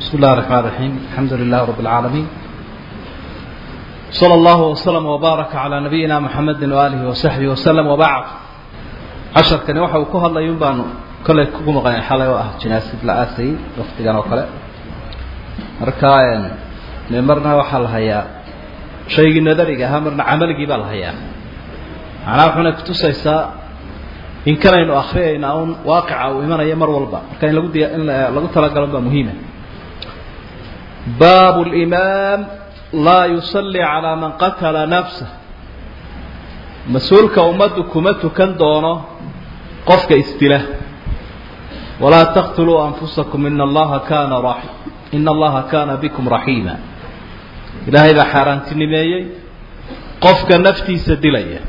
بسم الله الرحمن الرحيم الحمد لله رب العالمين صلى الله وسلم وبارك على نبينا محمد وآله وصحبه وسلم وبعد عشر كان وحا وكوها الله ينبانو كل كوكو مغاني حالي واه جناسة الآسي وقت كان وكلا مركاين نمرنا وحا الهيا شيء نذري همرنا عمل جبال الهيا أنا وحنا كتوسيسا in kanaynu akriyayna un waaqica uu imanaya mar walba marka in lagu diya in lagu talagalo baa muhiima baabu limaam laa yusalli calaa man qatala nafsah mas-uulka ummaddu kuma tukan doono qofka isdila walaa taqtuluu anfusakum ina allaha kaana ra ina allaha kaana bikum raxiima ilaahay baa xaaraantinimeeyey qofka naftiisa dilaya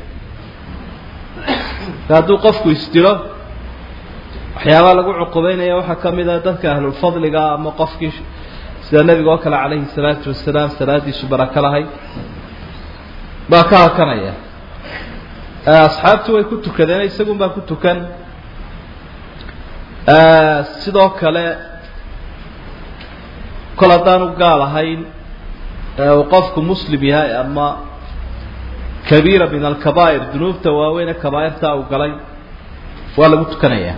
hadduu qofku isdilo waxyaabaa lagu cuqubeynaya waxaa ka mid a dadka ahlulfadliga ama qofkii sida nebiga oo kale calayhi salaatu wasalaam salaadiisu barako lahayd baa ka hakanaya asxaabtu way ku tukadeen isagun baa ku tukan sidoo kale kol haddaanu gaal ahayn uu qofku muslim yahay ama kabiira min alkabaa'ir dunuubta waaweyne kabaairtaa uu galay waa lagu tukanayaa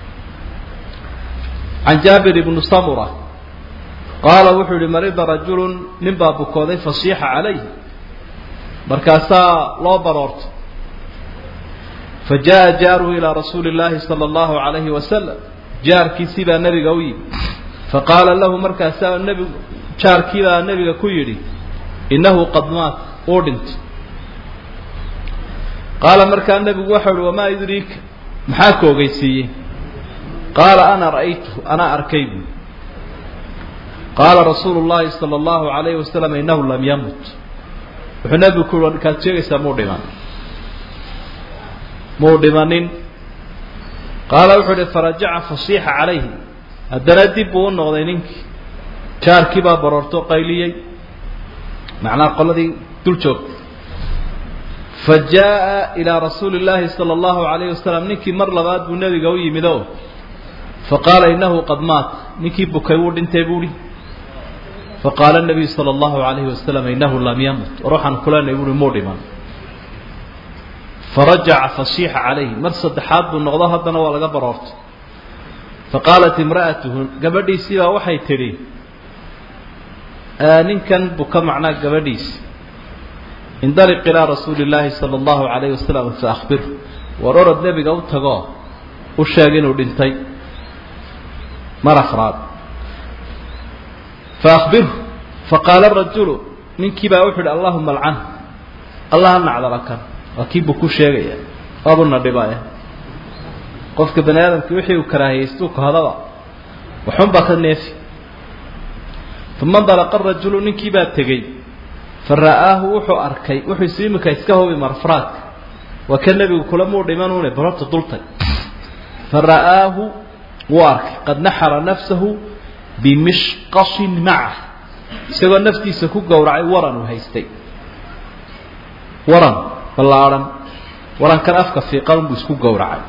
can jaabir ibni samura qaala wuxuu yihi marida rajulu nin baa bukooday fasiixa calayh markaasaa loo baroortay fa jaa jaaruhu ilaa rasuuli اllaahi salى اllahu alayhi wasalam jaarkiisii baa nebiga u yimi faqaala lahu markaasaa nebigu jaarkii baa nebiga ku yidhi innahu qad maat uu dhintay qaala markaa nebigu waxau uhi wamaa yudriika maxaa ku ogeysiiyey qaala ana ra'aytu anaa arkay buui qaala rasuulu llaahi sala allahu alayhi wasalam innahu lam yamut wuxuu nebigu ku uhi kaad sheegaysaa muu dhiman muu dhimanin qaala wuxuu uhi farajaca fasiixa calayhi haddana dib buu u noqday ninkii jaarkii baa baroorto qayliyey macnaha qoladii dul joogtay fa jaa'a ilaa rasuuli llaahi sala allahu alayhi wasalam ninkii mar labaad buu nebiga u yimid o fa qaala innahu qad maat ninkii bukay wuu dhintay buuhi faqaala nabiyu sala allahu alayhi wasalam innahu lam yamut war waxaan kulenay buuhi muu dhiman farajaca fasiixa calayhi mar saddexaad buu noqdo haddana waa laga baroortay faqaalat imra'atuhu gabadhiisii baa waxay tidhi ninkan buka macnaa gabadhiisi indaliq ilaa rasuuli llaahi sala allahu alayhi wasalam faakbirhu war orod nebiga u tagoo u sheeg inuu dhintay mar afraad faakbirhu faqaala rajulu ninkii baa wuxu uhi allahuma alcan allah nacdala kan waa kii buu ku sheegaya waabuna dhibaya qofka bani aadamki wixii uu karaahiyaystu kahadaba waxunbaa ka neefi uma ndalaqa rajulu ninkii baa tegey fa ra'aahu wuxuu arkay wuxuu isu imika iska hubi marfraadka waa ka nebigu kula muu dhimanuune barorta dultay fa ra'aahu wuu arkay qad naxara nafsahu bimishqashin macah isagoo naftiisa ku gowracay waran uu haystay waran ballaadhan warankan afka fiiqan buu isku gowracay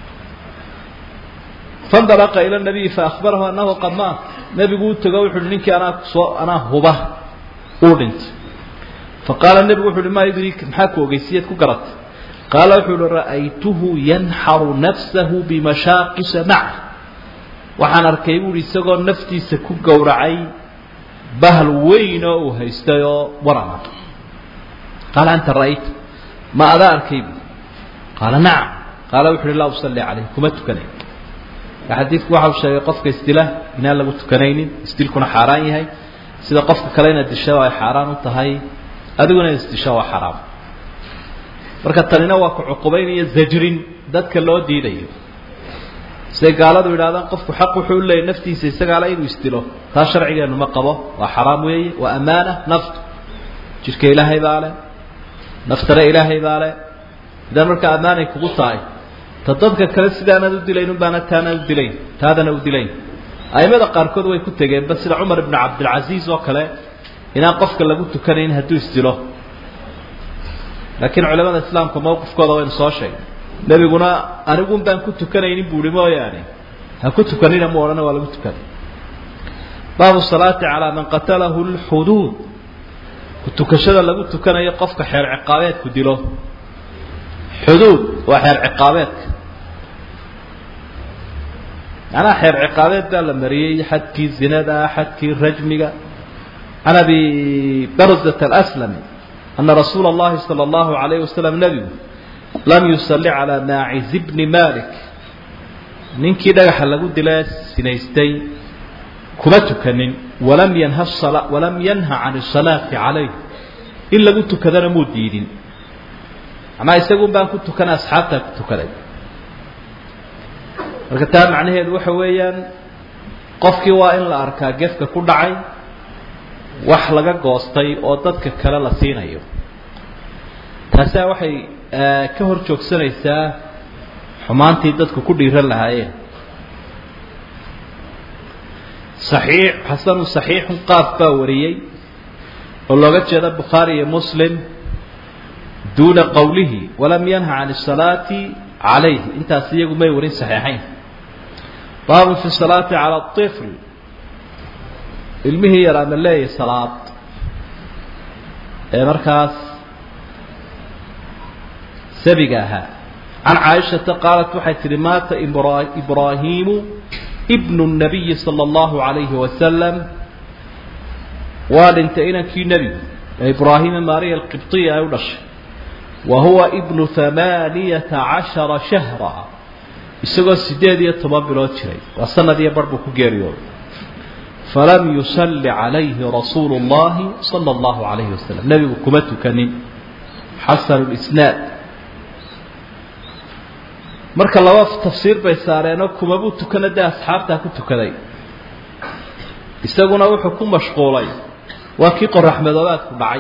fandalaqa ila nabiyi faahbarahu annahu qad maat nebigu u tego wuxu uhi ninkii anaa soo anaa huba uu dhintay faqaala nebigu wuxu uhi maa yudriika maxaa ku ogeysiyeed ku garatay qaala wuxuu uhi ra'aytuhu yanxaru nafsahu bimashaaqisha maca waxaan arkay buuhi isagoo naftiisa ku gowracay bahal weyn oo uu haystay oo warama qaala anta ra'ayta ma adaa arkay bu qaala nacam qaala wuxu uhi laa usalli calayh kuma tukanay xadiidku waxa uu sheegay qofka isdila inaan lagu tukanaynin isdilkuna xaaraan yahay sida qofka kale inaad disho ay xaaraan u tahay adiguna inaad isdisho waa xaraam marka tanina waa ku cuqubaynaya zajrin dadka loo diidayo siday gaaladu yidhahdaan qofku xaq wuxuu u leeyay naftiisa isagaala inuu isdilo taa sharcigeenu ma qabo waa xaraam weeye waa ammaana naftu jidhka ilaahay baa leh naftana ilaahay baa leh idan marka ammaanay kugu tahay ta dadka kale sidaanaad u dilayn unbaana taanaad u dilayn taadana u dilayn aimada qaarkood way ku tegeenba sida cumar ibnu cabdilcasiis oo kale inaan qofka lagu tukanayn hadduu isdilo laakiin culamada islaamka mawqifkooda waynu soo sheegay nebiguna anigun baan ku tukanaynin buuhi mooyaane ha ku tukanina mu odhana waa lagu tukanay baabu salaati calaa man qatalahu lxuduud tukashada lagu tukanayo qofka xeer ciqaabeedku dilo xuduud waa xeer ciqaabeedka macnaha xeer ciqaabeed baa la mariyey xadkii zinada xadkii rajmiga can abi barzat alaslami ana rasuula اllahi salى اllahu alayh wasalam nebigu lam yusalli calaa naaciz bni malik ninkii dhagaxa lagu dila sinaystay kuma tukanin walam yanha walam yanha can الsalaati calayh in lagu tukadana muu diidin macnaa isagun baan ku tukanay asxaabtaa ku tukaday marka taa macnaheedu waxa weeyaan qofkii waa in la arkaa gefka ku dhacay wax laga goostay oo dadka kale la siinayo taasaa waxay ka hor joogsanaysaa xumaantii dadku ku dhiiran lahaayeen saxiix xasanu saxiixun qaaf baa wariyey oo looga jeeda bukhaari iyo muslim duuna qowlihi walam yanha can الsalaati calayh intaas iyagu may warin saxiixayn baabun fi salaati cala طifl ilmihii yaraa ma leeyahy salaad ee markaas sabiga ahaa can caaishata qaalat waxay tihi maata ibraahiimu ibnu الnabiyi salى اllahu عalayhi wasalam waa dhintay inankii nebigu ee ibraahima maariya alqibطiya ay u dhashay wa huwa ibnu hamaaniyata cashara shahra isagoo siddeed iyo toban bilood jiray waa sanad iyo bar buu ku geeriyooday falam yusalli calayhi rasuulu اllahi salى اllahu عalayhi wasalam nebigu kuma tukanin xasanu lisnaad marka laba tafsiir bay saareenoo kumabuu tukana dee asxaabtaa ku tukaday isaguna wuxuu ku mashquulay waa kii qoraxmadoobaadku dhacay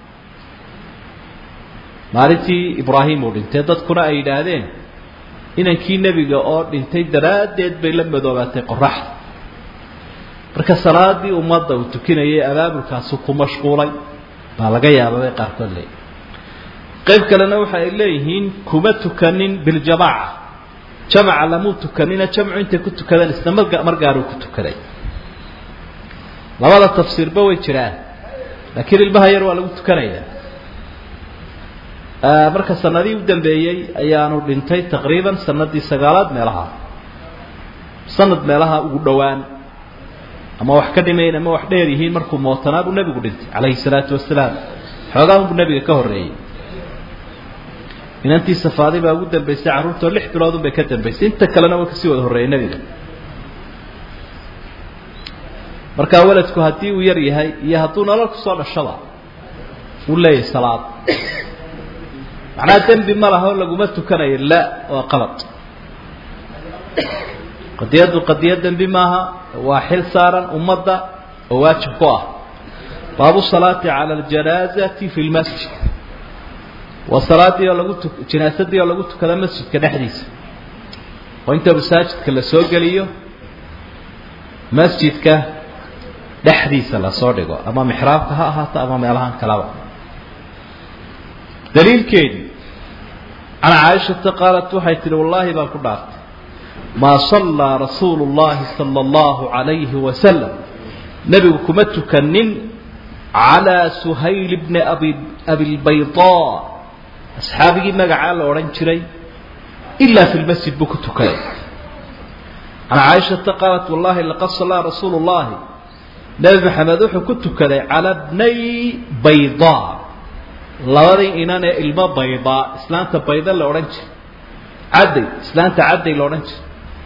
maalintii ibraahim uu dhintay dadkuna ay yidhaahdeen inankii nebiga oo dhintay daraaddeed bay la madoobaatay qoraxda marka salaadii ummadda uu tukinayay abaabulkaasu ku mashquulay baa laga yaaba bay qaarkood leeyihin qayb kalena waxa ay leeyihiin kuma tukanin biljamaaca jamaca lamuu tukanina jamcu intay ku tukadeen isna mar gaaruu ku tukaday labada tafsiirba way jiraan laakiin ilmaha yar waa lagu tukanayaa marka sanadii u dambeeyey ayaanu dhintay taqriiban sanadii sagaalaad meelaha sanad meelaha ugu dhowaan ama wax ka dhimayn ama wax dheer yihiin markuu mootanaa buu nebigu dhintay calayhi salaatu wasalaam xoogaa unbuu nebiga ka horreeyey inantii safaadi baa ugu dambaysay carruurtoo lix bilood unbay ka dambaysay inta kalena waa kasii wada horreeyey nebiga markaa weladku haddii uu yar yahay iyo hadduu nolol kusoo dhashaba uu leeyahay salaad macnaha dembi ma laha oo laguma tukanayo la waa qalad qadiyaddu qadiya dembi maaha waa xil saaran ummadda oo waajib ku ah baabu salaati cala aljanaazati fi lmasjid waa salaadii oo lagu tu janaasadii oo lagu tukado masjidka dhexdiisa oo inta masaajidka la soo geliyo masjidka dhexdiisa lasoo dhigo ama mixraabka ha ahaato ama meelahan kalaba daliilkeedii can caaishata qaalat waxay tihi wallaahi baan ku dhaaftay maa sallaa rasuulu llahi sala allahu calayhi wasalam nebigu kuma tukanin calaa suhayl bni abi abilbaydaa asxaabigii magacaa la odhan jiray ilaa fi lmasjid buu ku tukaday can caaishata qaalat wallahi laqad sallaa rasuulu llahi nebi maxamed wuxuu ku tukaday cala bnay baydaa labadii inan ee ilmo baydaa islaanta bayda la odhan jiray cadday islaanta cadday la odhan jiray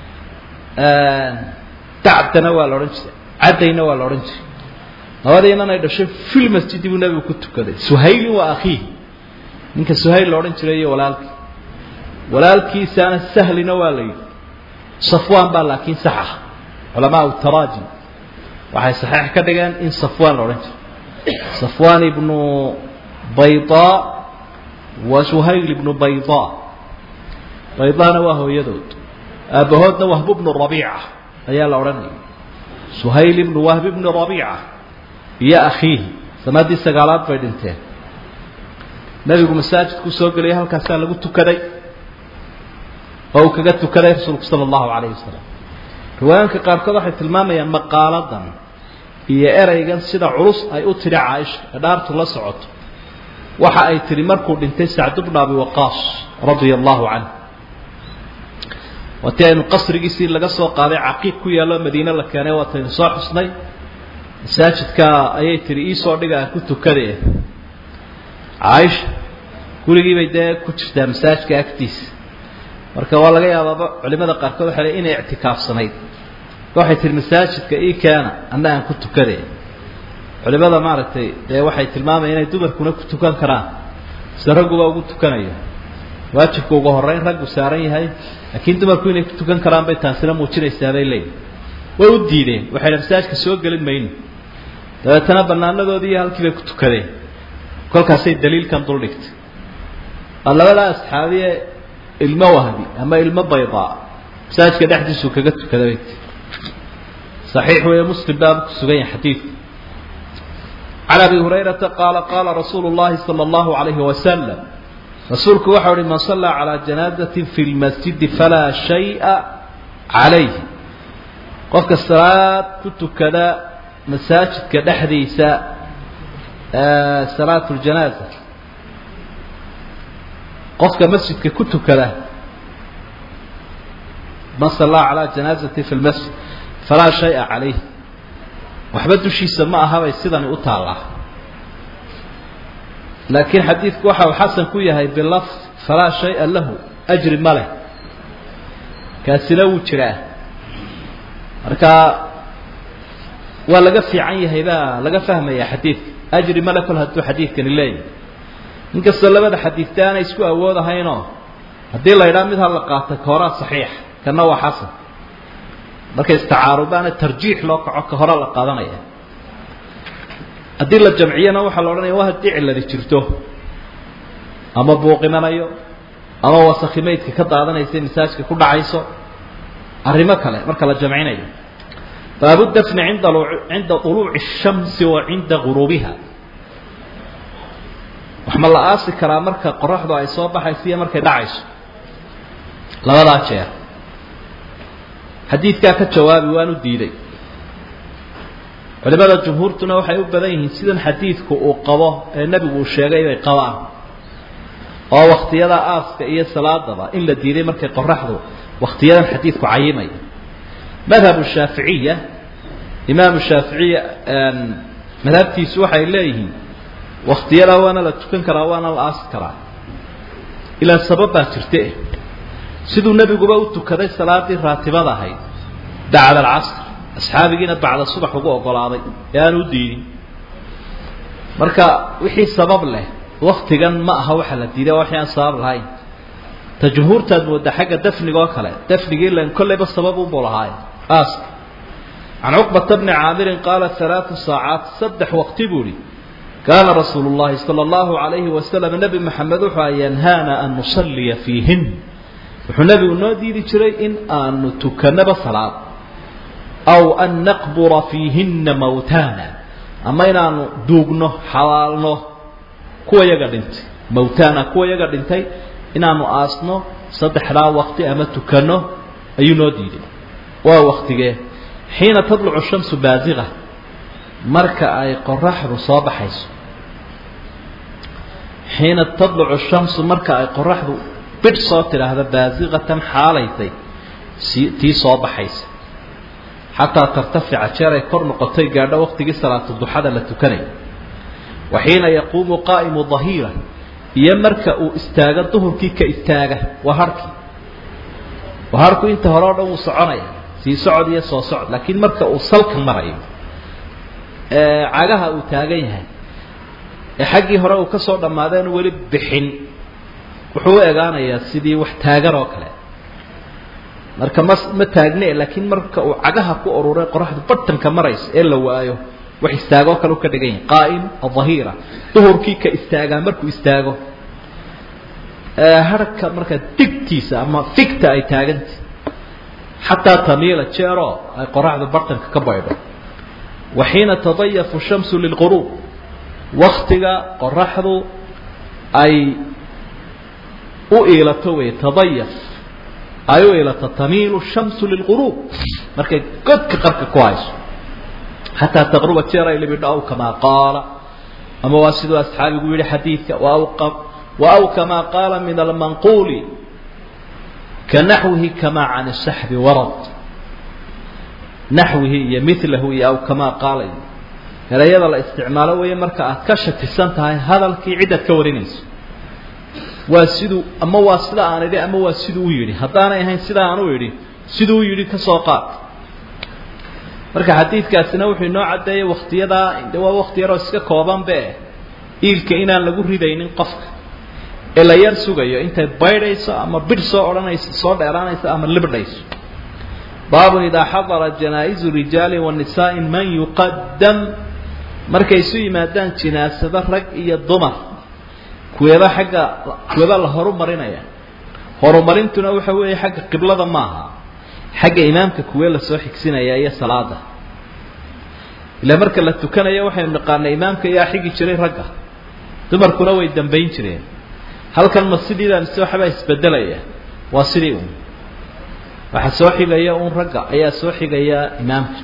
dacdana waa la odhan jiray caddayna waa la odhan jiray labadii inan ay dhashay fil masjidi buu nebigu ku tukaday suhaylin waa akhiihi ninka suhayl la odhan jiray iyo walaalkii walaalkiisaana sahlina waa la yidhi safwaan baa laakiin sax ah culamaau taraajim waxay saxiix ka dhigeen in safwaan la odhan jiray safwaan ibnu baydaa wa suhayl ibnu baydaa baydaana waa hooyadood aabbahoodna wahb bnu rabiica ayaa la odhanaya suhayl ibnu wahb ibnu rabiica iyo akhiihi sanadii sagaalaad bay dhinteen nebigu masaajidkuu soo gelaya halkaasaa lagu tukaday oo uu kaga tukaday rasuulku sala allahu calayhi wasalam riwaayaanka qaarkood waxay tilmaamayaan maqaaladan iyo ereygan sida culus ay u tidhi caaisha ee dhaartu la socoto waxa ay tidhi markuu dhintay sacdu bnu abi waqaas radia allahu canh waatii aynu qasrigiisii laga soo qaaday caqiiq ku yaallo madiine la keenay waataynu soo xusnay masaajidka ayay tihi iisoo dhiga aan ku tukade caaisha gurigiibay dee ku jirtaa masaajidka agtiisa marka waa laga yaabaaba culimada qaarkood waxay le inay ictikaafsanayd waxay tihi masaajidka ii keena anna aan ku tukade culimada maaragtay dee waxay tilmaamayaan inay dumarkuna ku tukan karaan sida ragguba ugu tukanayo waajibka ugu horreyn raggu saaran yahay laakiin dumarku inay ku tukan karaan bay taasina muujinaysaa bay leeyihin way u diideen waxay dha masaajidka soo gelin mayno dabeetana banaanadoodii iyo halkii bay ku tukadeen kolkaasay daliilkan dul dhigtay labadaa asxaabiye ilmo wahbi ama ilmo baydaa masaajidka dhexdiisuu kaga tukada bay ti صaxiix weeye muslim baabu ku sugan yahay xadiidku can abi hurayrata qaala qaala rasuulu اllahi salى اllahu عalayhi wasalam rasuulku waxau uhi man sallaa calىa janaazati fi lmasjidi falaa shayءa calayh qofka salaad ku tukada masaajidka dhexdiisa salaat اljanaaza qofka masjidka ku tukada man sallaa calىa janaazati fi lmasjid falaa shaya calayh waxba dushiisa ma ahabay sidani u taallaa laakiin xadiidku waxa uu xasan ku yahay bilafd falaa shaya lahu ajri ma leh kaasina wuu jiraa marka waa laga fiican yahay baa laga fahmaya xadiidka ajri male kol hadduu xadiidkani leeyahay inkastoo labada xadiidta aanay isku awood ahaynoo haddii la ydhaa mid ha la qaata ka horaa saxiix kana waa xasan markay istacaarubaana tarjiix loo kaco ka hore la qaadanaya haddii la jamciyana waxaa la odhanaya waa haddii ciladi jirto ama buuqimanayo ama wasakhimaydka ka daadanaysa masaajka ku dhacayso arrimo kale marka la jamcinayo baabu dafni inda cinda uluuci الshamsi wa cinda guruubiha wax ma la aasi karaa marka qoraxdu ay soo baxayso iyo markay dhacayso labadaa jeer xadiidkaa ka jawaabi waan u diiday culimada jumhuurtuna waxay u badan yihiin sidan xadiidku uu qabo ee nebigu uu sheegay bay qabaan oo wakhtiyada aaska iyo salaadaba in la diiday markay qoraxdu wakhtiyadan xadiidku cayimaya madhabu shaaficiya imaamu shaaficiya madhabtiisu waxay leeyihiin wakhtiyadaa waana la tukan karaa waana la aasi karaa ilaa sabab baa jirte siduu nebiguba u tukaday salaadii raatibada ahayd bacda alcasr asxaabigiina bacda subax ugu ogolaaday ee aanu u diidin marka wixii sabab leh waktigan ma aha waxa la diiday waa wixii aan sabab lahayn ta jumhuurtaad mooda xagga dafniga oo kale dafnigii lan kollayba sabab unbuu lahaaye aaska can cuqbata bni caamirin qaala alaatu saacaat saddex waqti buu ihi kaana rasuulu llahi sala allahu alayhi wasalam nebi maxamed wuxuu a yanhaana an nusalliya fiihin wuxuu nebigu noo diidi jiray in aanu tukanaba salaad aw an naqbura fiihinna mawtaana ama inaanu duugno xabaalno kuwa yaga dhintay mawtaana kuwa yaga dhintay inaanu aasno saddexdaa waqti ama tukanno ayuu noo diiday waa waktigee xiina tadlucu shamsu baasiqa marka ay qoraxdu soo baxayso xiina tadlucu shamsu marka ay qoraxdu bidh soo tidhaahda baasiqatan xaalaysay si tii soo baxaysa xataa tartafica jeer ay kor noqotay gaadho waqtigii salaatu duxada la tukanayo wa xiina yaquumu qaa'imu dahiira iyo marka uu istaago duhurkii ka istaaga waa harhkii waa harhku inta hore o dhan wuu soconaya sii socod iyo soo socod laakiin marka uu salka marayo ee cagaha uu taagan yahay ee xaggii hore uu ka soo dhammaadeenu weli bixin wuxuu u egaanayaa sidii wax taagan oo kale marka ma ma taagne laakiin marka uu cagaha ku ururay qoraxdu bartanka maraysa ee la waayo wax istaagoo kale u ka dhigan yahay qaa'im adhahiira duhurkii ka istaagaa markuu istaago harhka marka digtiisa ama figta ay taaganta xataa tamiila jeeroo ay qoraxdu bartanka ka baydho wa xiina tadayafu shamsu lilquruub waktiga qoraxdu ay u iilato wey tadayaf ay u iilato tamiilu shamsu lilquruub markay godka qarka ku hayso xataa taqruba jeer ay libidho aw kamaa qaala ama waa siduu asxaabigu yihi xadiidka wa aw kamaa qaala min almanquuli ka naxwihi kamaa can saxbi warad naxwihi iyo milahu iyo aw kamaa qaala iyo erayada la isticmaalo weeye marka aad ka shakisan tahay hadalkii cidaad ka warinayso waa siduu ama waa sida aan idhi ama waa siduu u yidhi haddaanay ahayn sida aan u idhi siduu u yidhi ka soo qaad marka xadiidkaasina wuxuu inoo caddeeyey waktiyadaa de waa wakti yaroo iska koobanbe iilka inaan lagu ridaynin qofka ee la yar sugayo intay baydhayso ama bidh soo odhanayso soo dheeraanayso ama libdhayso baabun idaa xadara janaa'izu rijaali wa nisaaءi man yuqadam markay isu yimaadaan jinaasado rag iyo dumar kuweeba xagga kuweeba la horumarinaya horumarintuna waxa weeye xagga qiblada maaha xagga imaamka kuwee lasoo xigsinaya iyo salaada ilaa marka la tukanayo waxaynu naqaanay imaamka yaa xigi jiray ragga dumarkuna way dambayn jireen halkan ma sidiidan mise waxbaa isbedelaya waa sidii un waxaa soo xigaya un ragga ayaa soo xigaya imaamka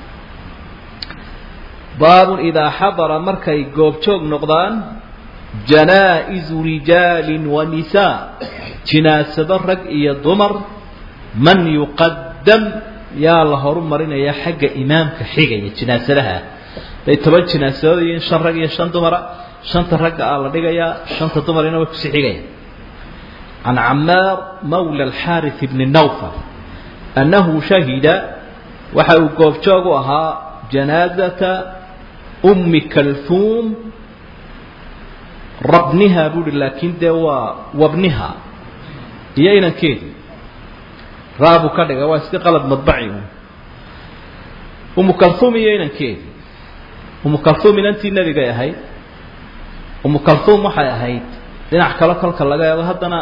baabun idaa xadara markay goobjoog noqdaan janaa'izu rijaali wa nisaa jinaasado rag iyo dumar man yuqadam yaa la horumarinaya xagga imaamka xigaya jinaasadaha bay toban jinaasadood iyo shan rag iyo shan dumara shanta ragga aa la dhigayaa shanta dumarina way kusii xigaya can camaar mawla alxaarith bni nawfal annahu shahida waxa uu goobjoog u ahaa janaazata ummi kalfuum rabniha buuhi laakiin dee waa wabniha iyo inankeedii raabu ka dhiga waa iska qalad madbaci umu kalfuum iyo inankeedii umu kalfuum inantii nebigay ahayd umu kalfuum waxay ahayd dhinac kale kolka laga eego haddana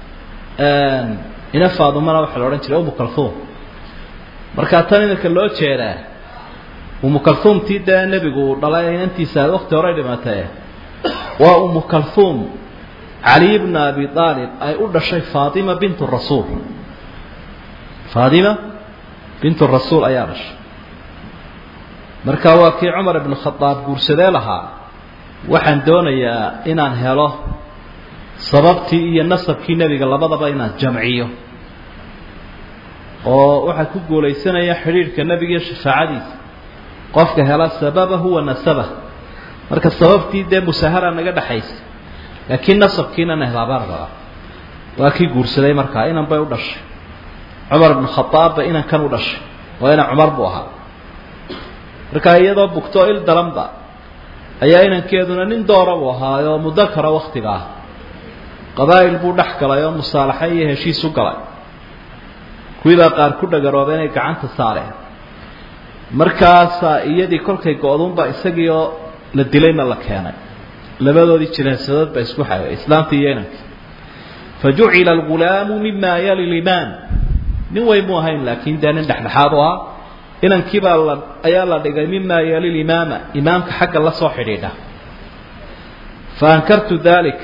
ina faadumana waxaa la odhan jiray umu kalfuum markaa tan inanka loo jeedaa umu kalfuumtii dee nebigu dhalay inantiisa wakti horey dhimatee waa umu kalfuum cali bna abi aalib ay u dhashay faatima bintu rasuul faatima bintu rasuul ayaa dhashay marka waa kii cumar ibnu khadaab guursadee lahaa waxaan doonayaa inaan helo sababtii iyo nasabkii nebiga labadaba inaan jamciyo oo waxaa ku guulaysanaya xidhiidhka nebiga iyo shafaacadiisa qofka hela sababahu wa nasabah marka sababtii dee musahara naga dhexaysa laakiin nasabkiina na helaabaan rabaa waa kii guursaday markaa inan bay u dhashay cumar ibnu khadaabba inankan u dhashay waa inan cumar buu ahaa markaa iyadoo bugtoo il daranba ayaa inankeeduna nin doora buu ahaayoo muddo kara waktiga ah qabaa'il buu dhex galay oo musaalaxa iyo heshiis u galay kuwiibaa qaar ku dhagarooba inay gacanta saareen markaasaa iyadii kolkay go-duunba isagiioo la dilayna la keenay labadoodii jinaasadood baa isku xagay islaamtii iyo inankii fa jucila algulaamu mima yali limaan nin weyn mu ahayn laakiin dee nin dhexdhexaad u ah inankiibaa la ayaa la dhigay mima yali limaama imaamka xagga la soo xidhiidha fa ankartu dalik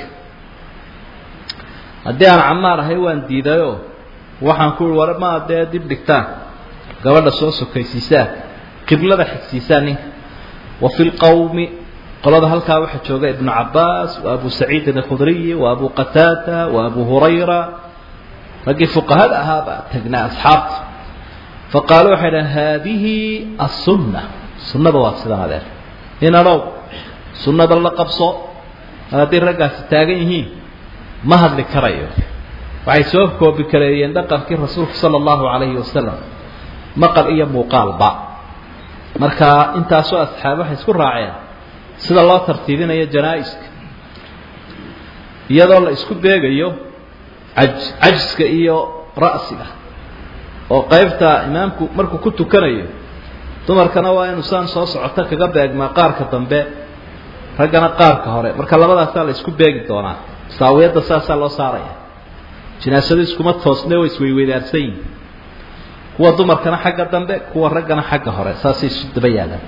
haddii aan camaar ahay waan diidayoo waxaan ku war ma dee dib dhigtaan gabadha soo sokaysiisaan qiblada xigsiisaan ninka wa fi lqawmi qolada halkaa waxaa jooga ibnu cabaas wa abu saciidin alkhudriyi wa abu qataada wa abu hurayra raggii fuqahada ahaabaa tagnaa asxaabta faqaaluu waxay dhahen haadihi asunna sunnada waa sidan adeer inanow sunnada la qabso haddii raggaasi taagan yihiin ma hadli karayo waxay soo koobi kareeyeen dhaqankii rasuulka sala allahu calayhi wasalam maqal iyo muuqaalba marka intaasoo asxaab waxay isku raaceen sida loo tartiibinayo janaa-iska iyadoo la isku beegayo aj cajiska iyo ra'siga oo qaybta imaamku markuu ku tukanayo dumarkana waa inuu saan soo socoto kaga beegmaa qaarka dambe raggana qaarka hore marka labadaasaa la isku beegi doonaa saawiyadda saasaa loo saaraya jinaasadu iskuma toosne way isweyweydaarsan yihin kuwa dumarkana xagga dambe kuwa raggana xagga hore saasay isu daba yaalaan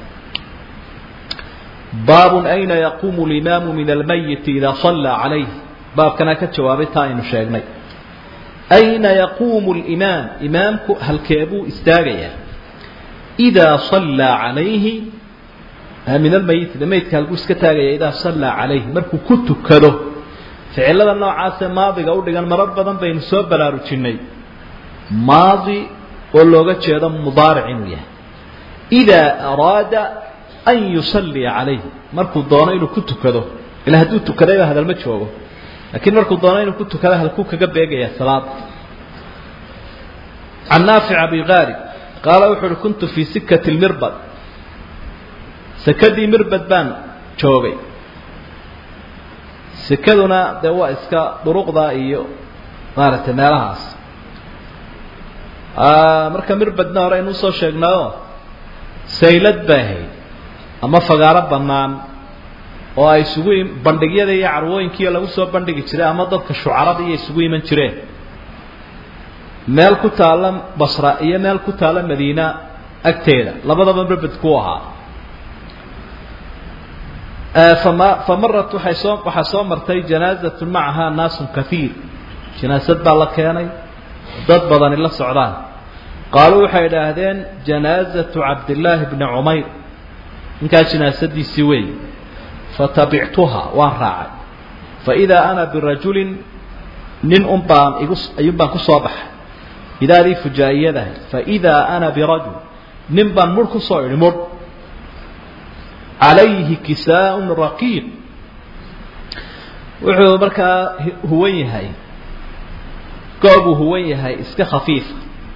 baabun ayna yaquumu limaamu min almayiti idaa sallaa calayh baabkanaa ka jawaabay taa aynu sheegnay ayna yaquumu limaam imaamku halkeebuu istaagayaa idaa sallaa calayhi min almayiti de maydka halkuu iska taagaya idaa sallaa calayhi markuu ku tukado ficilada noocaasee maadiga u dhigan marar badan baynu soo baraarujinnay maadi oo looga jeedo mudaaric inuu yahay idaa araada an yusalliya calayhi markuu doono inuu ku tukado ila hadduu tukadayba hadalma joogo laakiin markuu doono inuu ku tukado halkuu kaga beegaya salaada can naafic abi kaari qaala wuxu uhi kuntu fii sikati lmirbad sekadii mirbad baan joogay sekaduna dee waa iska duruqda iyo maaragtay meelahaas marka mirbadna hore aynu usoo sheegnaayo saylad bay ahayd ama fagaaro bannaan oo ay isugu bandhigyada iyo carwooyinkiiyo lagu soo bandhigi jiray ama dadka shucarada iyo isugu iman jireen meel ku taalla basra iyo meel ku taalla madiina agteeda labadaba mirbad ku ahaa fama famarat waxay soo waxaa soo martay janaazatun macahaa naasun kaiir janaasad baa la keenay dad badani la socdaan qaaluu waxay idhaahdeen janaazatu cabdillaahi bni cumayr ninkaa janaasadiisii weey fatabictuha waan raacay faidaa ana birajulin nin un baan igu ayuun baan ku soo baxay idaadii fujaa'iyadahay faidaa ana birajul nin baan mudh ku soo idhi mudh calayhi kisaaun raqiiq wuxuu markaa huwan yahay goobuu huwan yahay iska khafiifa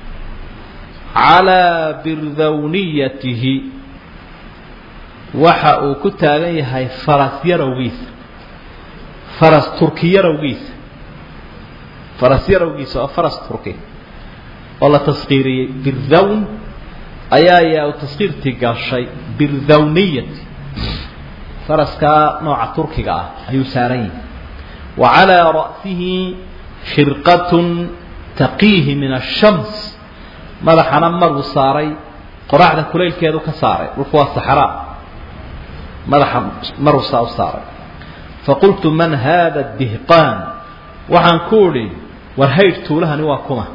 calaa birdawniyatihi waxa uu ku taagan yahay faras yarowgiisa faras turki yarowgiisa faras yarowgiisa waa faras turki oo la taskiiriyey birdawn ayaa yaa taskiirtii gashay birdawniyati faraskaa nooca turkiga ah ayuu saaran yahay wa calaa ra'sihi khirqatun taqiihi min ashams madaxana maruu saaray qoraxda kulaylkeedu ka saaray dhulku waa saxraa madaxa maruu saa u saaray faqultu man hada dihqaan waxaan ku idhi war haydh tuulahani waa kuma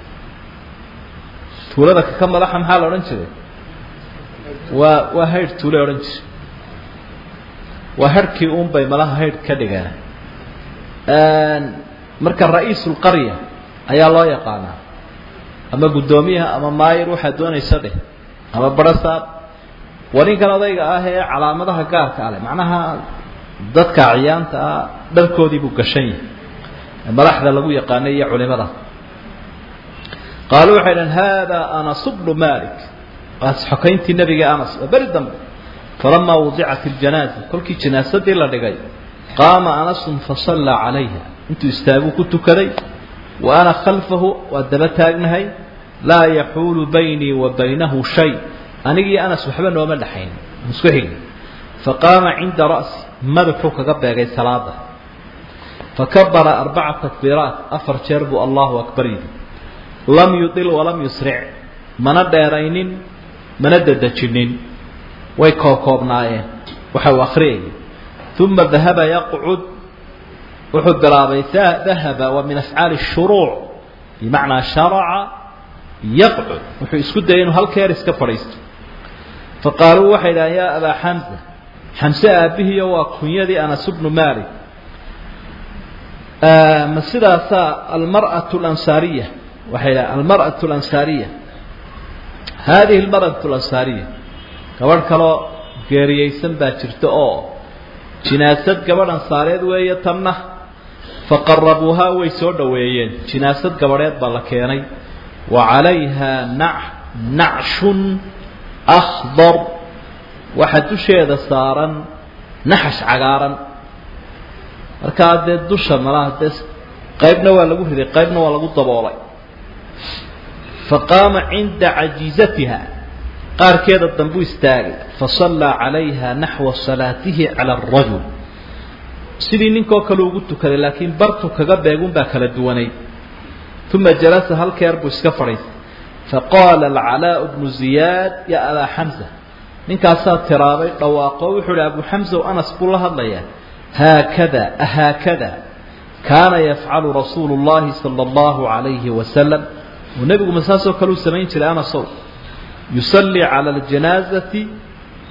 tuulada kaka madaxa maxaa la odhan jiray waa waa haydh tuule odhan jiray waa harhkii uun bay malaha haydh ka dhigaan marka ra-iisulqarya ayaa loo yaqaanaa ama guddoomiyaha ama maayir waxaad doonaysa dheh ama barasaab waa ninkan odayga ah ee calaamadaha gaarka ale macnaha dadka acyaanta ah dharkoodii buu gashan yahay madaxda lagu yaqaanay iyo culimada qaaluu waxay dhaheen hada anas bnu malik waas xokayntii nebiga anas waa beri dambe falamaa wudicat iljanaaza kolkii janaasadii la dhigay qaama anasun fasallaa calayha intuu istaaguu ku tukaday wa ana khalfahu waa daba taagnahay laa yaxuulu baynii wa baynahu shay anigii anas waxba nooma dhexayn isku xigin faqaama cinda ra'si madaxuu kaga beegay salaada fakabara arbaca takbiiraat afar jeer buu allahu akbar yidhi lam yudil walam yusric mana dheeraynin mana dedejinin way koobkoobnaayeen waxa uu akhriyayay uma dahaba yaqcud wuxuu bilaabay dahaba waa min afcaali shuruuc bimacnaa sharaca yaqcud wuxuu isku dayay inuu halkeer iska fadhiisto faqaaluu waxay idhahdeen yaa abaa xamsa xamse aabbihiiyo waa kunyadii anas bnu malik ma sidaasaa almar'atu alansaariya waxay idhahdeen almar'atu alansaariya haadihi almar'atu alansaariya gabadh kaloo geeriyeysan baa jirta oo jinaasad gabadh ansaareed weeye tanna faqarabuuhaa way soo dhoweeyeen jinaasad gabadheed baa la keenay wa calayha nac nacshun akhdar waxaa dusheeda saaran naxash cagaaran markaa dee dusha malaha dee qaybna waa lagu riday qaybna waa lagu daboolay faqaama cinda cajiizatiha qaarkeeda dambuu istaagay fasallaa calayha naxwa salaatihi cala arajul sidii ninkoo kale ugu tukaday laakiin bartu kaga beegun baa kala duwanayd uma jalasa halkeer buu iska fadhiistay faqaala alcalaau bnu ziyaad ya abaa xamsa ninkaasaa tiraabay dhawaaqo wuxuu ihi abu xamsa anas buu la hadlayaa haakada ahaakada kaana yafcalu rasuulu llahi sala allahu calayhi wasalam uu nebigu ma saasoo kale u samayn jiray anasow yusallii cala aljanaazati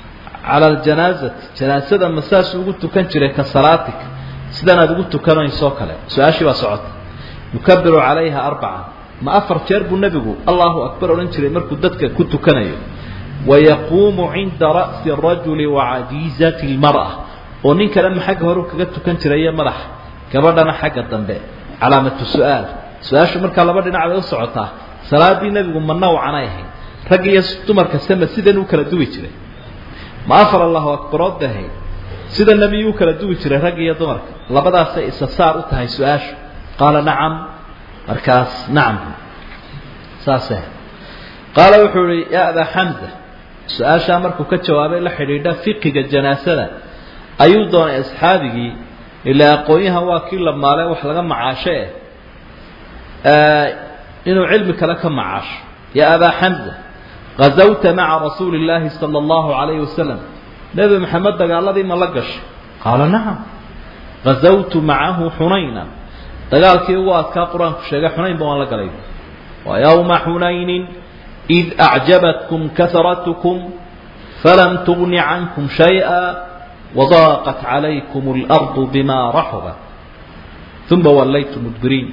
cala aljanaazati janaasada ma saasuu ugu tukan jiray ka salaatik sidan aad ugu tukanaysoo kale su-aashii baa socota yukabiru calayha arbaca ma afar jeer buu nebigu allahu akbar odhan jiray markuu dadka ku tukanayo wayaquumu cinda ra'si arajuli wacajiizati lmar'a oo ninkana xagga hore kaga tukan jiraiyo madaxa gabadhana xagga dambe calaamatu su-aal su-aashu markaa laba dhinac bay u socotaa salaadii nebigu ma nawcanay ahayd rag iyo dumarka sema sidan u kala duwi jiray ma afar allahu akbarood bay ahayd sida nebiyu u kala duwi jiray rag iyo dumarka labadaasay isa saar u tahay su-aashu qaala nacam markaas nacam saase qaala wuxuu ihi ya abaa xamza su-aashaa markuu ka jawaabay la xidhiidha fiqiga janaasada ayuu doonay asxaabigii ilaa aqoon-yahan waa kii la maale wax laga macaasho eh inuu cilmi kale ka macaasho ya abaa xamza gazawta maca rasuuli illaahi sala allahu calayhi wasalam nebi maxamed dagaaladii ma la gashay qaala nacam gazawtu macahu xunayna dagaalkii ugu adkaa qur-aanku sheegay xunaynba waan la galay wa yowma xunaynin id acjabatkum kaharatkum falam tugni cankum shayئa wadaaqat calaykum اlardu bima raxubat uma wallaytu mudbiriin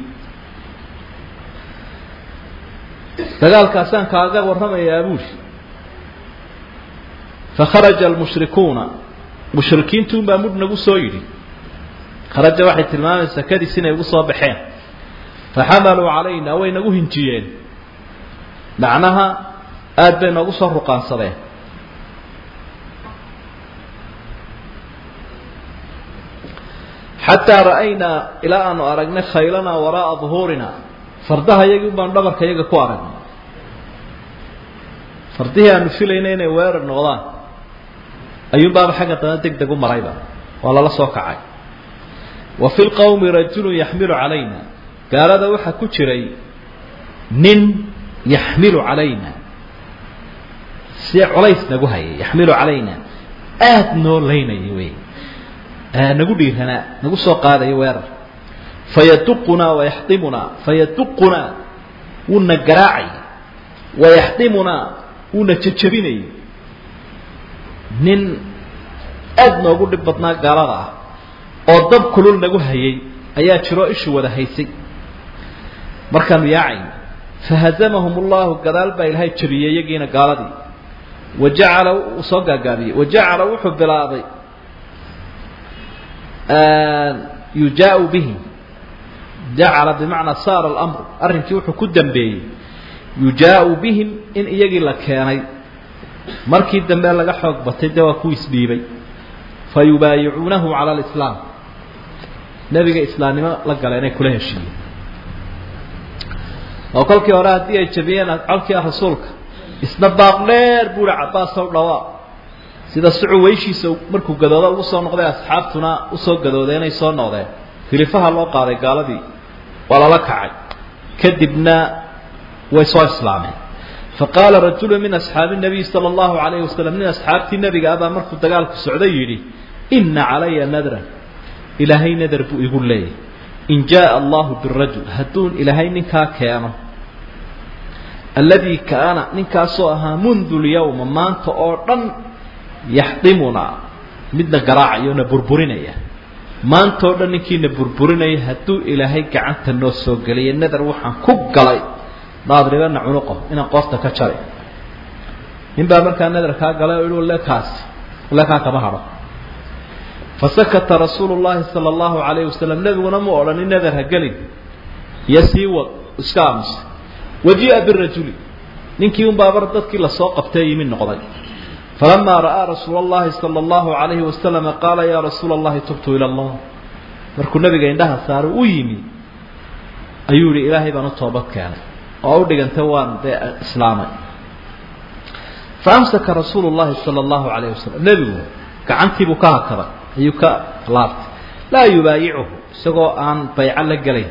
dagaalkaasaan kaaga warramayaa buuli fakharaja almushrikuuna mushrikiintuun baa mudh nagu soo yidhi kharaja waxay tilmaamaysaa kadis inay ugu soo baxeen faxamaluu calayna way nagu hinjiyeen macnaha aada bay noogu soo ruqaansadeen xataa ra'aynaa ilaa aanu aragnay khaylanaa waraa'a duhuurina fardaha iyagii un baanu dhabarka iyaga ku aragnay fardihii aanu filaynay inay weerar noqdaan ayuunbaaba xagga dana deg deg u marayba waa lala soo kacay wa fi lqowmi rajulun yaxmilu calayna gaalada waxaa ku jiray nin yaxmilu calayna si culays nagu hayay yaxmilu calayna aada noo laynaya wey nagu dhiiranaa nagu soo qaadayo weerar fayaduqunaa wayaxdimunaa fayaduqunaa wuuna garaacay wayaxdimunaa wuuna jejabinayay nin aada noogu dhib badnaa gaalada ah oo dab kulul nagu hayay ayaa jiroo ishu wada haysay markaanu yaacayn fahazamahum allahu gadaal baa ilaahay jabiyey iyagiina gaaladii wa jacala uu soo gaagaabiyey wa jacala wuxuu bilaabay yujaau bihi jacala bimacnaa saara alamru arrinkii wuxuu ku dambeeyey yujaau bihim in iyagii la keenay markii dambe laga xoog batay dee waa ku isdhiibay fa yubaayicuunahu cala alislaam nebiga islaamnimo la gala inay kula heshiiyeen oo kolkii hore haddii ay jabiyeen colkii ah rasuulka isna baaq dheer buu hi cabaasow dhawaa sida sucu weyshiisa markuu gadoodo ugu soo noqday asxaabtuna usoo gadooday inay soo noqdeen hilifaha loo qaaday gaaladii waa lala kacay kadibna way soo islaameen faqaala rajulu min asxaabi nabiy sala allahu calayhi wasalam nin asxaabtii nebiga abaa markuu dagaalku socday yidhi ina calaya nadran ilaahay nadar buu igu leeyahy in jaءa allahu birajul hadduu ilaahay ninkaa keeno alladii kaana ninkaasoo ahaa mundu lyawma maanta oo dhan yaxdimunaa midna garaacaya na burburinaya maantao dhan ninkiina burburinaya hadduu ilaahay gacanta noo soo geliya nadar waxaan ku galay naadribana cunuqo inaan qoofta ka jari nin baa markaa nadar kaa galay oo ihi le kaasi le kaa kama hadho fasakata rasuulu llahi sala allahu calayhi wasalam nebiguna mu odhanin nadar ha gelin iyo sii wad iska aamusa wajii'a birajuli ninkii un baabar dadkii lasoo qabtay yimi noqday falamaa ra'aa rasuula allahi sala allahu calayhi wasalama qaala yaa rasuula allahi tubtu ila allah markuu nabiga indhaha saaro u yimi ayuu yihi ilaahay baan u toobad keenay oo u dhigantay waan dee islaamay faamsaka rasuulu llahi sala allahu calayhi wasalam nebigu gacantiibuu ka hakaday ayuu ka laabtay laa yubaayicuhu isagoo aan bayco la gelayn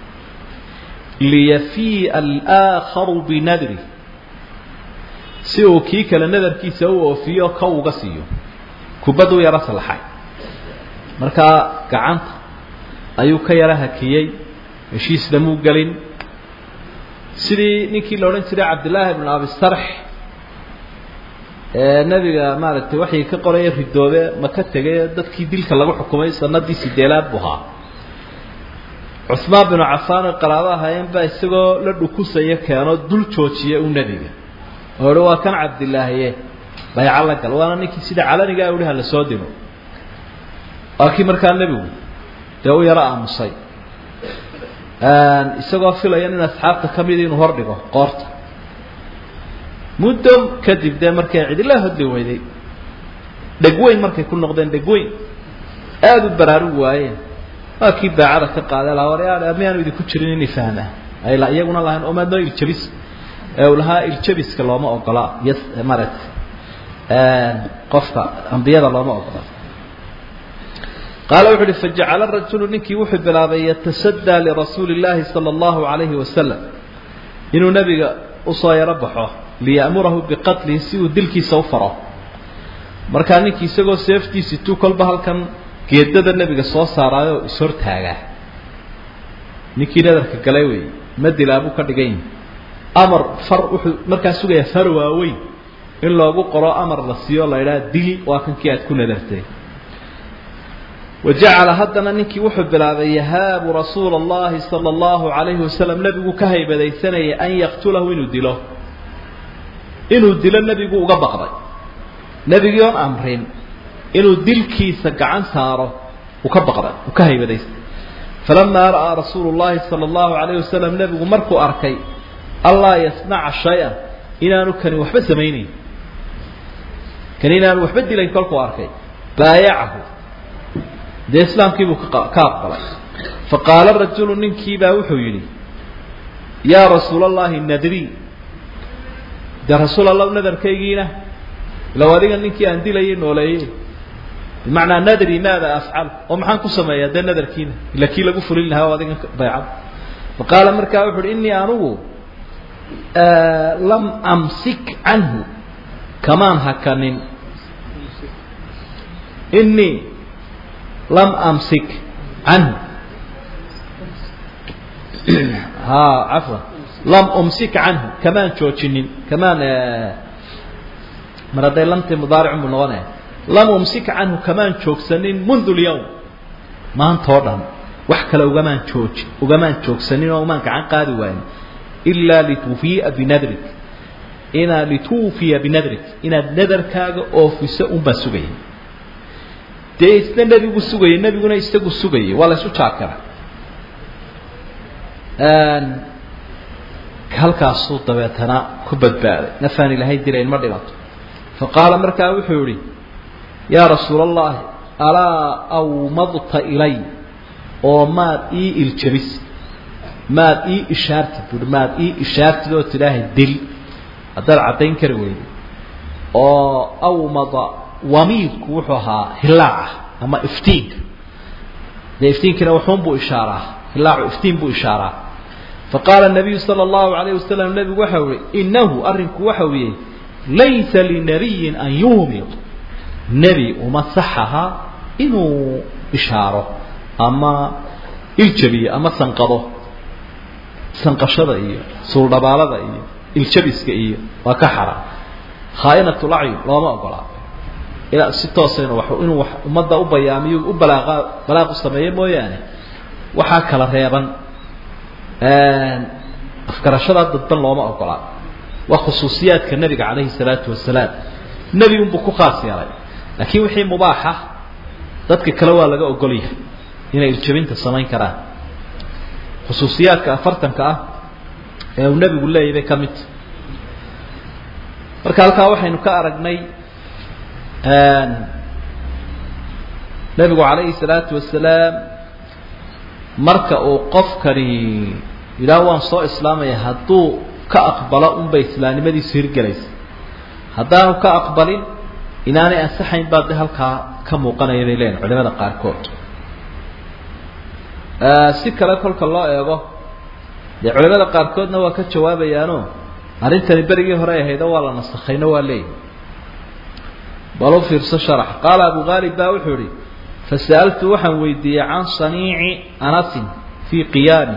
liyafii'a alaaakharu binadri si uu kii kale nadarkiisa u oofiyo ka uga siiyo kubaddu yaro salaxay markaa gacanta ayuu ka yaro hakiyey heshiisna muu gelin sidii ninkii la odhan jiray cabdillaahi bnu abi sarx nebiga maaragtay waxay ka qoraya ridoobe ma ka tegay dadkii dilka lagu xukumay sanadii sideelaad buu ahaa cusmaan binu cafaan oo qaraabo ahaayeen baa isagoo la dhukusaya keeno dul joojiya u nebiga oo ihi waa kan cabdilaahiye bayca la gal waana ninkii sida calanigaa uhi hala soo dilo waa kii markaa nebigu dee u yaro aamusay isagoo filaya nin asxaabta ka mida inuu hordhigo qoorta muddo kadib dee markay cidila hodli weyday dhegweyn markay ku noqdeen dhegweyn aada u baraarugi waayeen waa kii baacada ka qaaday laha war miyaanu idinku jirin inay fahmaa ayla iyaguna lahayn omaadnoo iljabis ee uu lahaa iljabiska looma ogola y maaragtay qofka ambiyada looma ogola qaala wuxu uhi fajacala rajulu ninkii wuxuu bilaabay yatasadaa lirasuuli illaahi sala allahu calayhi wasalam inuu nebiga usoo yaro baxo liya'murahu biqatlihi si uu dilkiisa u faro markaa ninkii isagoo seeftiisi tuu kolba halkan geedada nebiga soo saaraayoo ishortaagaa ninkii nadarka galay wey ma dilaabuu ka dhigan amar far wuxuu markaa sugayaa far waaweyn in loogu qoro amar la siiyo la idhaha dil waa kankii aad ku nadartay wajacala haddana ninkii wuxuu bilaabay yahaabu rasuula allahi sala allahu calayhi wasalam nebigu ka haybadaysanayay an yaqtulahu inuu dilo inuu dilo nebigu uga baqday nebigii oon amrin inuu dilkiisa gacan saaro uu ka baqday uu ka haybadaystay falamaa ra'aa rasuulu llahi sala allahu calayhi wasalam nebigu markuu arkay allaa yasnaca shay-an inaanu kani waxba samaynayn kani inaanu waxba dilayn kolkuu arkay baayacahu dee islaamkiibuu ka aqbalay faqaala rajulu ninkiibaa wuxuu yidhi yaa rasuula allahi nadri dee rasuul allah nadarkaygiina ilaw adiga ninkii aan dilayay nooleeyey bimacnaa nadri maada afcal oo maxaan ku sameeyaa dee nadarkiina ila kii lagu fulin lahaa oo adiga baycad faqaala markaa wuxu uhi innii anugu lam amsik canhu kamaan hakanin innii lam amsik canhu ha cafwan lam umsik canhu kamaan joojinin kamaan mar hadday lamtii mudaaricun buu noqonaya lam umsik canhu kamaan joogsanin mundu lyawm maantoo dhan wax kale ugamaan jooji ugamaan joogsanin oo umaan gacan qaadi waayin ilaa lituufiya binadrik inaa lituufiya binadrik inaad nadarkaaga oofiso unbaa sugaya dee isna nebigu sugayay nebiguna isagu sugayay waa la ysu jaakira halkaasuu dabeetana ku badbaaday nafaan ilaahay dilayn ma dhimato faqaala markaa wuxuu yihi yaa rasuula allahi alaa awmadta ilay oo maad ii iljabis maad ii ishaartid buui maad ii ishaartid oo tidhaahay dil haddaad caddayn kari weyday oo awmada wamiidku wuxuu ahaa hilaaca ama iftiinka dee iftiinkina waxuunbuu ishaaraa hilaacu iftiin buu ishaaraa faqaala nabiyu sala allahu alayh wasalam nebigu waxau ihi inahu arrinku waxau yihi laysa linabiyin an yuumid nebi uma saxaha inuu ishaaro ama iljabiyo ama sanqado sanqashada iyo suuldhabaalada iyo iljabiska iyo waa ka xara khaainatulacyun looma ogolaa ilaa si toosa inu inuu wax ummadda u bayaamiyo u balaaqa balaaqu sameeyo mooyaane waxaa kala reeban afgarashadaa dadban looma ogolaa waa khusuusiyaadka nebiga calayhi salaatu wasalaam nebi unbuu ku khaas yeelay laakiin wixii mubaaxa dadka kale waa laga ogol yahay inay iljabinta samayn karaan khusuusiyaadka afartanka ah ee uu nebigu leeyahy bay ka midta marka halkaa waxaynu ka aragnay nebigu calayhi salaatu wasalaam marka uu qofkani yidhaah waan soo islaamaya hadduu ka aqbalo unbay islaamnimadiisu hirgelaysa haddaanu ka aqbalin inaanay ansaxayn baa de halkaa ka muuqanaya bay leeyihin culimada qaarkood si kale kolka loo eego dee culimada qaarkoodna waa ka jawaabayaano arrintani berigii hore ahaydo waa la nasakhayno waa leeyihi bal u fiirso sharax qaala abu haalib baa wuxuu ihi fasa'altu waxaan weydiiyey can saniici anasin fii qiyaami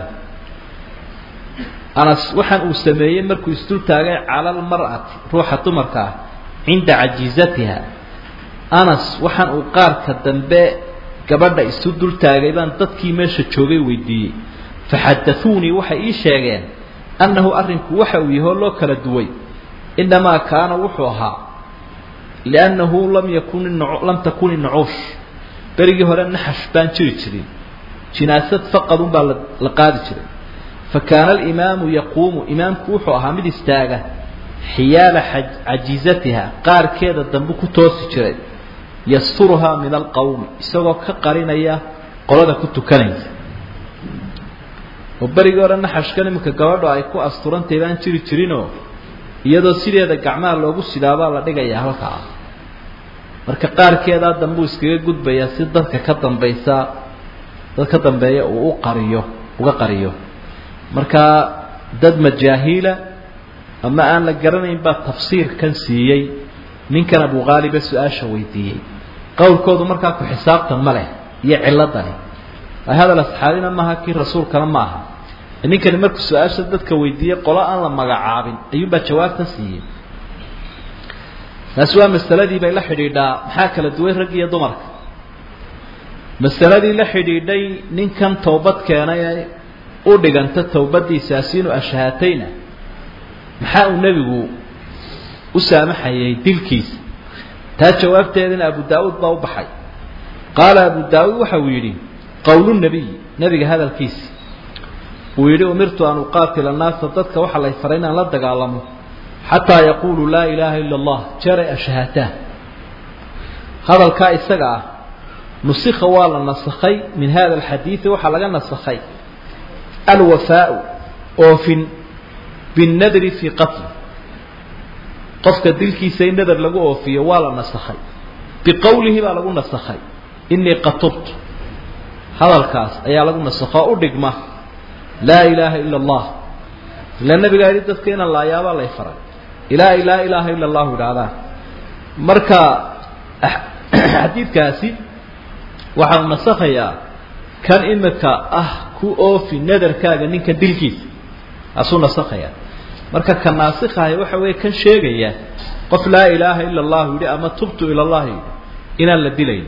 anas waxaan uu sameeyey markuu isdul taagay cala almar'ati ruuxa dumarka ah cinda cajiizatiha anas waxaan uu qaarka dambe gabadha isu dul taagay baan dadkii meesha joogay weydiiyey faxadahuunii waxay ii sheegeen annahu arrinku waxa uu yahoo loo kala duway inamaa kaana wuxuu ahaa liannahu lam yakun lam takun innucuush berigii hore naxash baan jiri jirin jinaasad faqadun baa la qaadi jiray fa kaana alimaamu yaquumu imaamku wuxuu ahaa mid istaaga xiyaala cajiizatiha qaarkeeda dambe ku toosi jiray yasturuhaa min alqowmi isagoo ka qarinaya qolada ku tukanaysa oo berigii hore naxashkan iminka gabadho ay ku asturantay baan jiri jirinoo iyadoo sideeda gacmaha loogu sidaabaa la dhigayaa halkaa marka qaarkeedaa dambuu iskaga gudbayaa si dadka ka dambaysa dad ka dambeeya uu u qariyo uga qariyo marka dad majaahiila ama aan la garanayn baa tafsiirkan siiyey ninkan abuqaaliba su-aasha weydiiyey qowlkoodu markaa ku xisaabtan ma leh iyo ciladani hadal asxaabina maaha kii rasuulkana ma aha ninkani markuu su-aasha dadka weydiiyey qolo aan la magacaabin ayuunbaa jawaabtan siiyey taasi waa masaladii bay la xidhiidhaa maxaa kala duway rag iyo dumarka masaladii la xidhiidhay ninkan towbad keenay ee u dhiganta towbadiisaasi inuu ashahatayna maxaa uu nebigu u saamaxayay dilkiisa taa jawaabteedina abu daa'uud baa u baxay qaala abu daa'uud waxa uu yidhi qowlu nebiy nebiga hadalkiisi uu yidhi umirtu an uqaatila annaasa dadka waxaa lay faray inaan la dagaalamo xataa yaquuluu laa ilaaha ila allah jeeray ashhahataan hadalkaa isaga ah nusikha waa la nasakhay min hada alxadiidi waxaa laga nasakhay alwafaau oofin binnadri fii qatli qofka dilkiisa in nadar lagu oofiyo waa la nasakhay biqowlihi baa lagu nasakhay inii qatubtu hadalkaas ayaa lagu nasakho o u dhigma laa ilaaha ila allah ila nabigaa yidhi dadka inaan laayaabaa lay faray ilaa laa ilaaha ila allahu idhaahdaan marka xadiidkaasi waxaa u nasakhayaa kan imika ah ku oofi nadarkaaga ninka dilkiisa kaasuu nasakhayaa marka ka naasikhahay waxa weeye kan sheegaya qof laa ilaaha ila allahu yidhi ama tubtu ila allah yidhi inaan la dilayn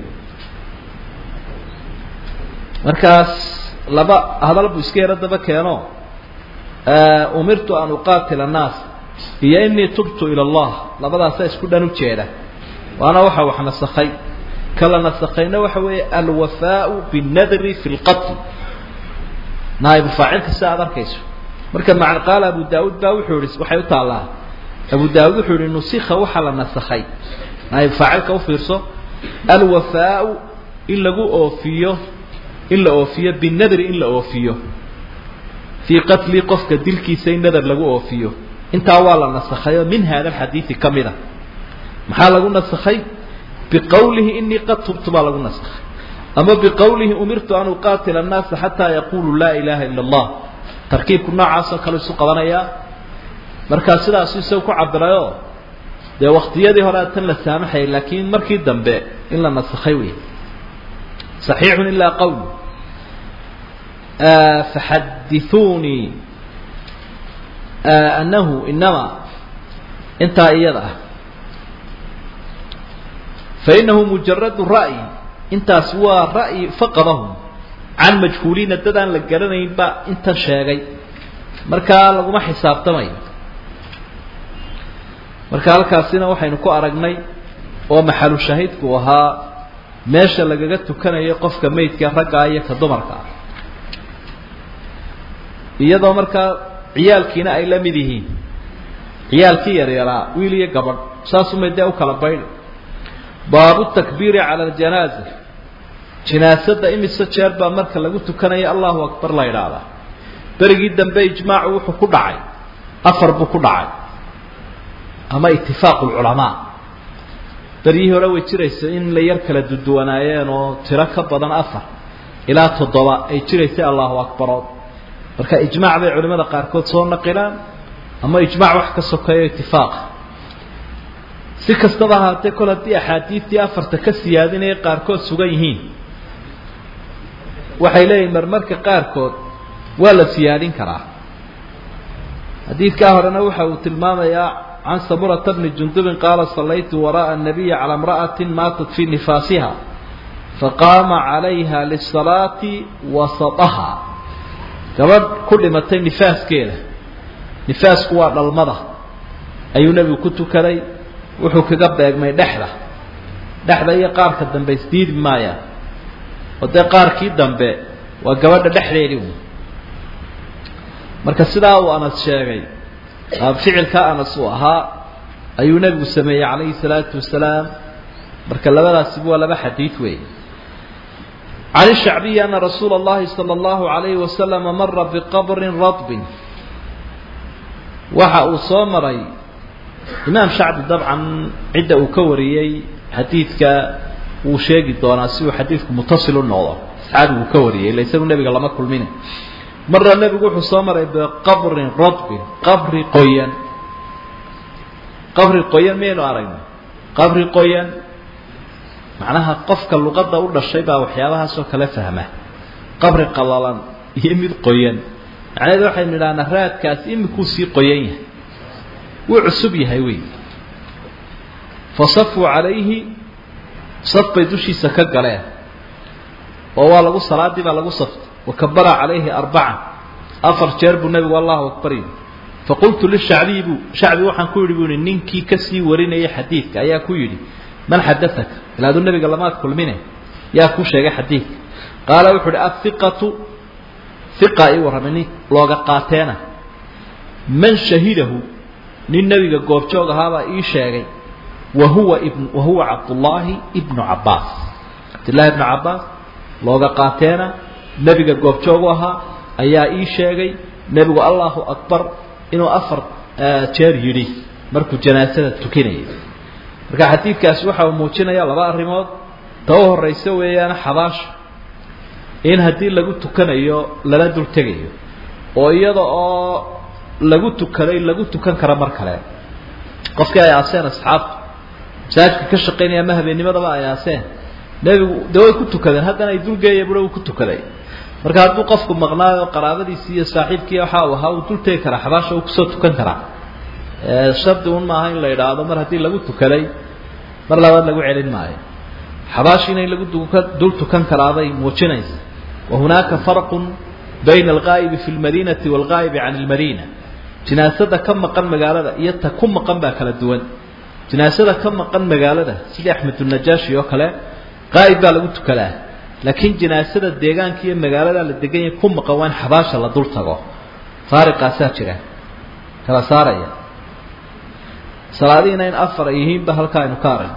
markaas laba hadal buu iska yaro daba keeno umirtu an uqaatila annaas iyo inii tubtu ila allah labadaasaa isku dhan u jeeda waana waxa wax nasakhay kala nasakhayna waxa weeye alwafaau binnadri fi lqatl naa'ibu faacilka si aad arkayso marka maca qaala abu daauud baa wuxuu ihi waxay u taallaa abu daauud wuxuu yihi nusikha waxaa la nasakhay naa'ibu faacilka ufiirso alwafaau in lagu oofiyo in la oofiyo binadri in la oofiyo fii qatli qofka dilkiisa in nadar lagu oofiyo intaa waa la nasakhayo min hada alxadiidi ka mid a maxaa lagu nasakhay biqowlihi inii qad tubtu baa lagu nasakhay ama biqowlihi umirtu an uqaatila annaasa xataa yaquluu laa ilaha ila allah tarkiibku noocaasoo kale isu qabanayaa markaa sidaasu isaga ku cabirayoo dee waktiyadii hore tan la saamaxayay laakiin markii dambe in la nasakhay wey صaxiixu ilaa qowl faxadiثuunii anahu inama intaa iyada ah fainahu mujaradu ra'yi intaas waa ra'yi faqadahum can majhuuliina dad aan la garanayn baa intan sheegay markaa laguma xisaabtamayo marka halkaasina waxaynu ku aragnay oo maxalu shahiidku ahaa meesha lagaga tukanayo qofka meydka raggaa iyo ka dumarka ah iyadoo markaa ciyaalkiina ay la mid yihiin ciyaalkii yaryaraa wiil iyo gabadh saasumay dee u kala baydhi baabu takbiiri cala aljanaaza jinaasadda imise jeer baa marka lagu tukanaya allahu akbar la idhaahdaa berigii dambe ijmaacu wuxuu ku dhacay afar buu ku dhacay ama itifaaqu lculamaa beryihii hore way jiraysa in la yar kala duduwanaayeen oo tiro ka badan afar ilaa toddoba ay jiraysay allahu akbarood marka ijmaac bay culimada qaarkood soo naqilaan ama ijmaac wax ka sokeeyo itifaaqa si kastaba ahaatee kol haddii axaadiidtii afarta ka siyaadinaya qaarkood sugan yihiin waxay leeyihin marmarka qaarkood waa la siyaadin karaa xadiidkaa horena waxa uu tilmaamayaa can samurata bni jundubin qaala sallaytu wara'a الnabiyi calى imra'ati maatat fii nifaasiha faqaama calayha lisalaati wasataha gabadh ku dhimatay nifaaskeeda nifaasku waa dhalmada ayuu nebigu ku tukaday wuxuu kaga beegmay dhexda dhexda iyo qaarka dambe isdiidi maayaan oo dee qaarkii dambe waa gabadha dhexdeedii un marka sidaa uu anas sheegay ficilkaa anas uu ahaa ayuu nebigu sameeyey calayhi salaatu wasalaam marka labadaasiba waa laba xadiid weeye can ishacbiyi ana rasuula اllahi salى اllahu عalayhi wasalama mara biqabrin radbin waxa uu soo maray imaam shacbi dabcan cidda uu ka wariyey xadiidka wuu sheegi doonaa si uu xadiidku mutasil u noqdo asxaabigu ka wariyey illa isagu nebiga lama kulmine marra nebigu wuxuu soo maray biqabrin radbin qabri qoyan qabri qoyan miyaynu aragnay qabri qoyan macnaha qofka luqadda u dhashay baa waxyaabahaasoo kale fahma qabri qalalan iyo mid qoyan macnaheedu waxaynu idhahnaa raadkaas imikuu sii qoyan yahay wuu cusub yahay wey fasafuu calayhi saf bay dushiisa ka galeen oo waa lagu salaadii baa lagu saftay wakabara calayhi arbaca afar jeer buu nebigu allahu akbar yidhi faqultu lishacbiyi buu shacbi waxaan ku yidhi buu yihi ninkii kasii warinayay xadiidka ayaa ku yidhi man xadaaka ilaadu nebiga lamaad kulmine yaa ku sheegay xadiidka qaala wuxuu uhi athiqatu hiqa ii warramay nin looga qaateena man shahidahu nin nebiga goobjoog ahaabaa ii sheegay wa huwa ibn wa huwa cabdullaahi ibnu cabbaas cabdillahi ibnu cabbaas looga qaateena nebiga goobjoogu ahaa ayaa ii sheegay nebigu allahu akbar inuu afar jeer yidhi markuu janaasada tukinayay marka xadiidkaasi waxa uu muujinaya laba arrimood ta u horaysa weeyaan xabaasha in haddii lagu tukanayo lala dul tegayo oo iyada oo lagu tukaday lagu tukan karo mar kale qofkii ay aaseen asxaabtu masaajidka ka shaqaynaya ama habeennimadaba ay aaseen nebigu dee way ku tukadeen haddana ay dulgeeya bura uu ku tukaday marka hadduu qofku maqnaayo qaraabadiisii iyo saaxiibkii waxa uu ahaa uu dul tegi karaa xabaasha uu kusoo tukan karaa shardi un maaha in la idhaahdo mar haddii lagu tukaday mar labaad lagu celin maayo xabaashiina in lagu dul tukan karaabay muujinaysa wa hunaaka farqun bayna alqaa'ibi fi lmadiinati waalqaa'ibi can ilmadiina jinaasada ka maqan magaalada iyo ta ku maqan baa kala duwan jinaasada ka maqan magaalada sidii axmedunajaashi oo kale qaa'ib baa lagu tukadaa laakiin jinaasada deegaanka iyo magaalada la degan yahay ku maqan waa in xabaasha la dul tago faariqaasaa jira kala saaraya salaadihiina in afar ay yihiinba halkaa aynu ka aragno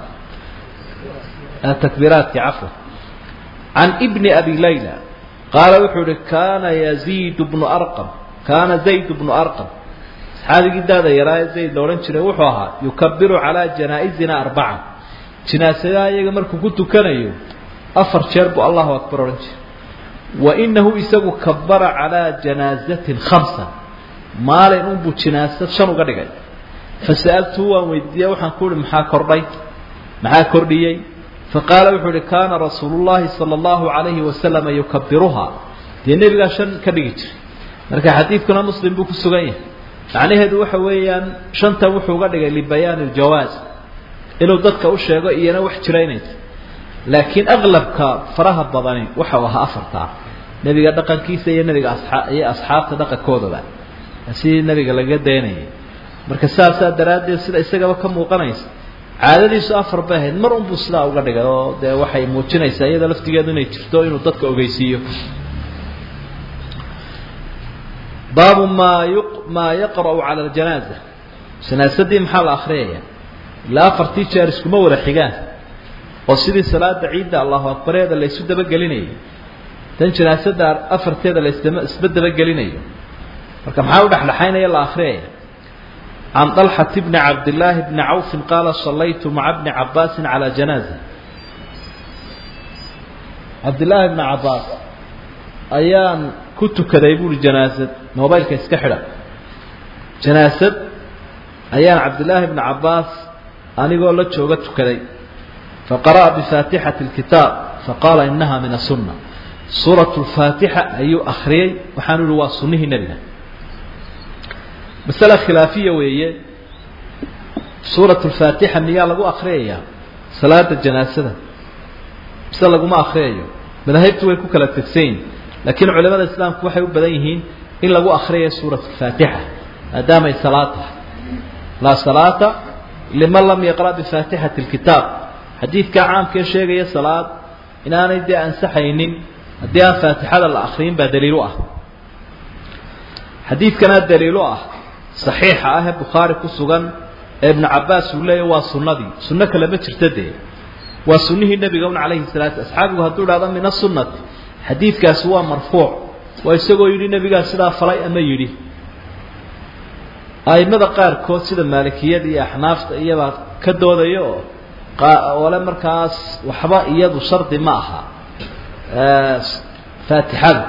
takbiiraadki cafwa can ibni abi layla qaala wuxuu ihi kaana yaziid bnu arqam kaana zayd bnu arqam saxaabigii daada yaraaye zayd la odhan jiray wuxuu ahaa yukabiru calaa janaa'izinaa arbaca jinaasadaha iyaga markuu ku tukanayo afar jeer buu allahu akbar odhan jiray wa inahu isagu kabara calaa janaazatin khamsa maalin unbuu jinaasad shan uga dhigay fasa'altuu waan weydiiyey waxaan ku uhi maxaa kordhay maxaa kordhiyey faqaala wuxuu uhi kaana rasuulu llahi sala allahu calayhi wasalama yukabiruhaa dee nebigaa shan ka dhigi jiray marka xadiidkuna muslim buu ku sugan yahay macnaheedu waxa weeyaan shanta wuxuu uga dhigay libayaani ljawaaz inuu dadka u sheego iyana wax jira inayta laakiin aqlabka faraha badani waxa uu ahaa afartaa nebiga dhaqankiisa iyo nebiga asxaa iyo asxaabta dhaqankoodaba sidii nebiga lagaga daynayay marka saasaa daraaddeed sida isagaba ka muuqanaysa caadadiisu afar bay ahayd mar unbuu sidaa uga dhigay oo dee waxay muujinaysaa iyada laftigeedu inay jirto inuu dadka ogeysiiyo baabu maa yu maa yaqra'u cala aljanaaza janaasadii maxaa la akriyaya ilaa afartii jeer iskuma wada xigaan oo sidii salaada ciidda allahu akbareeda laysu dabagelinayo tan janaasada afarteeda laisdama isba dabagelinayo marka maxaa u dhexdhexaynaya la akriyaya can طalxaة bni cabdillaahi bni cawfi qaala salaytu maca bni cabaasi calى janaaza cabdillaahi bni cabaas ayaan ku tukaday buuri janaasad mobaylka iska xidha janaasad ayaan cabdillaahi bni cabaas anigoo la jooga tukaday faqara'a bifaatixati اlkitaab faqaala inaha min asunna suuraة اlfaatixa ayuu akriyey waxaanu ihi waa sunnihii nebiga masale khilaafiya weeye suurat lfaatixa miyaa lagu akriyayaa salaada janaasada mise laguma akriyayo madaahibtu way ku kala tegsayin laakiin culimada islaamku waxay u badan yihiin in lagu akriyayo suurat lfaatixa maadaamay salaad tahay laa salaata liman lam yaqra' bifaatixati lkitaab xadiidka caamkee sheegaya salaad inaanay dee ansaxaynin haddii aan faatixada la akriyin baa daliil u ah xadiidkanaa daliil u ah saxiixa ah ee bukhaari ku sugan ee ibnu cabaas uu leeyahy waa sunnadii sunno kale ma jirta dee waa sunnihii nebiga un calayhi salaatu asxaabigu hadduu dhahdo min asunnati xadiidkaasi waa marfuuc waa isagoo yidhi nebigaa sidaa falay ama yidhi a'immada qaarkood sida maalikiyada iyo axnaafta iyabaa ka doodaya oo ole markaas waxba iyadu shardi ma aha faatixada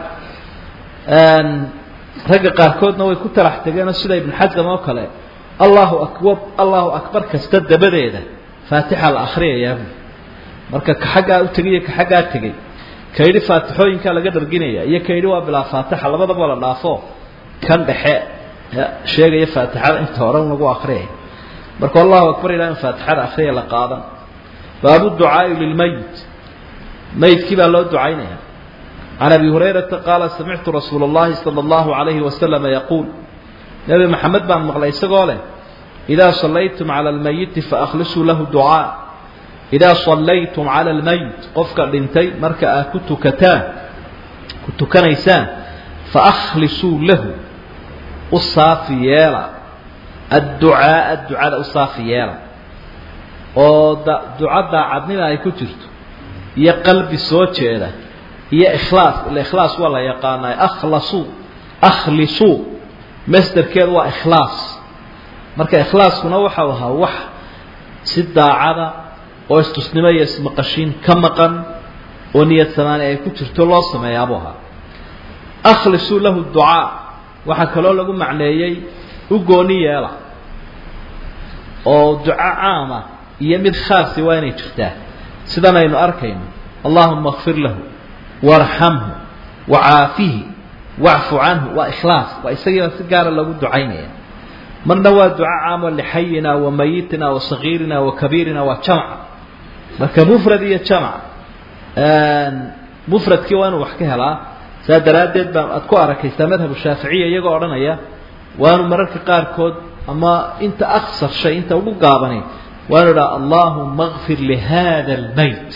ragga qaarkoodna way ku talax tegeenoo sida ibnu xasam oo kale allahu akbar allahu akbar kasta dabadeeda faatixa la akhriyayaa marka ka xaggaa u tegay iyo ka xaggaa tegey ka yidhi faatixooyinkaa laga dharginaya iyo ka yidhi waa bilaa faatixa labadaba la dhaafo kan dhexe sheegaya faatixada inta hore lagu akriyay marka allahu akbar ilaa in faatixada akriya la qaadan baabu ducaai lilmayit mayidkii baa loo ducaynaya can abi hurayrata qaala samictu rasuula اllahi salى اllahu alayhi wasalama yaquul nebi maxamed baan maqlay isagoo leh idaa sallaytum cala almayiti faahlisuu lahu ducaa idaa sallaytum cala almayit qofka dhintay marka aad ku tukataan ku tukanaysaan faahlisuu lahu u saafi yeela adducaaa ducada u saafi yeela oo duco daacadnima ay ku jirto iyo qalbi soo jeeda iyo ikhlaas ila ikhlaas waa la yaqaanaa akhlasuu akhlisuu masderkeedu waa ikhlaas marka ikhlaaskuna waxau ahaa wax si daacada oo istusnimo iyo ismaqashiin ka maqan oo niyad samaani ay ku jirto loo sameeyaabu ahaa akhlisuu lahu ducaa waxaa kaloo lagu macneeyey u gooni yeela oo duco caama iyo mid khaasi waa inay jirtaa sidan aynu arkayno allahuma kfir lahu warxamhu wacaafihi wacfu canhu waa ikhlaas waa isagiiba si gaara lagu ducaynaya marna waa duco caamo lixayina wa mayitina wa sagiirina wa kabiirina waa jamc marka mufrad iyo jamc mufradkii waa inuu wax ka helaa saa daraaddeed baa aad ku arakaysaa madhabu shaaficiya iyagoo odhanaya waanu mararka qaarkood ama inta aksar shay inta ugu gaabani waanu idhaha allahuma kfir lihada almayt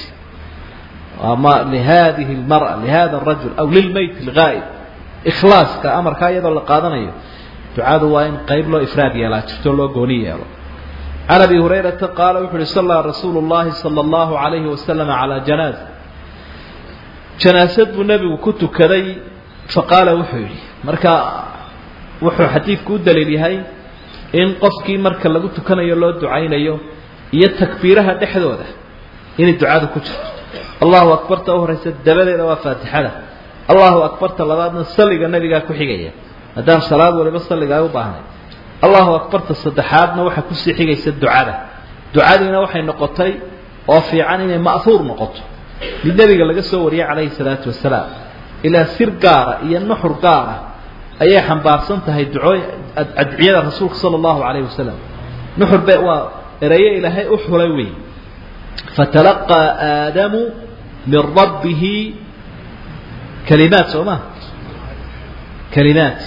ama lihadihi lmara lihada arajul aw lilmayt algaa'ib ikhlaaska amarkaa iyadoo la qaadanayo ducadu waa in qayb loo ifraad yeelaa jirto loo gooni yeelo can abi hurayrata qaala wuxu uhi sallaa rasuulu llahi sala allahu alayhi wasalam calaa janaaza janaasad buu nebigu ku tukaday faqaala wuxuu yidhi marka wuxuu xadiidku u daliil yahay in qofkii marka lagu tukanayo loo ducaynayo iyo takbiiraha dhexdooda inay ducadu ku jirto allahu akbarta u horaysa dabadeeda waa faatixada allahu akbarta labaadna salliga nebigaa ku xigaya maadaama salaad waliba salliga ay u baahnay allahu akbarta saddexaadna waxaa kusii xigaysa ducada ducadiina waxay noqotay oo fiican inay ma'huur noqoto mid nebiga laga soo wariyay calayhi salaatu wasalaam ilaa sir gaara iyo nuxur gaara ayay xambaarsan tahay ducooy adciyada rasuulka sala allahu calayhi wasalam nuxur be waa erayo ilaahay u xulay wey fatalaqaa aadamu min rabbihi kalimaat soo ma kalimaat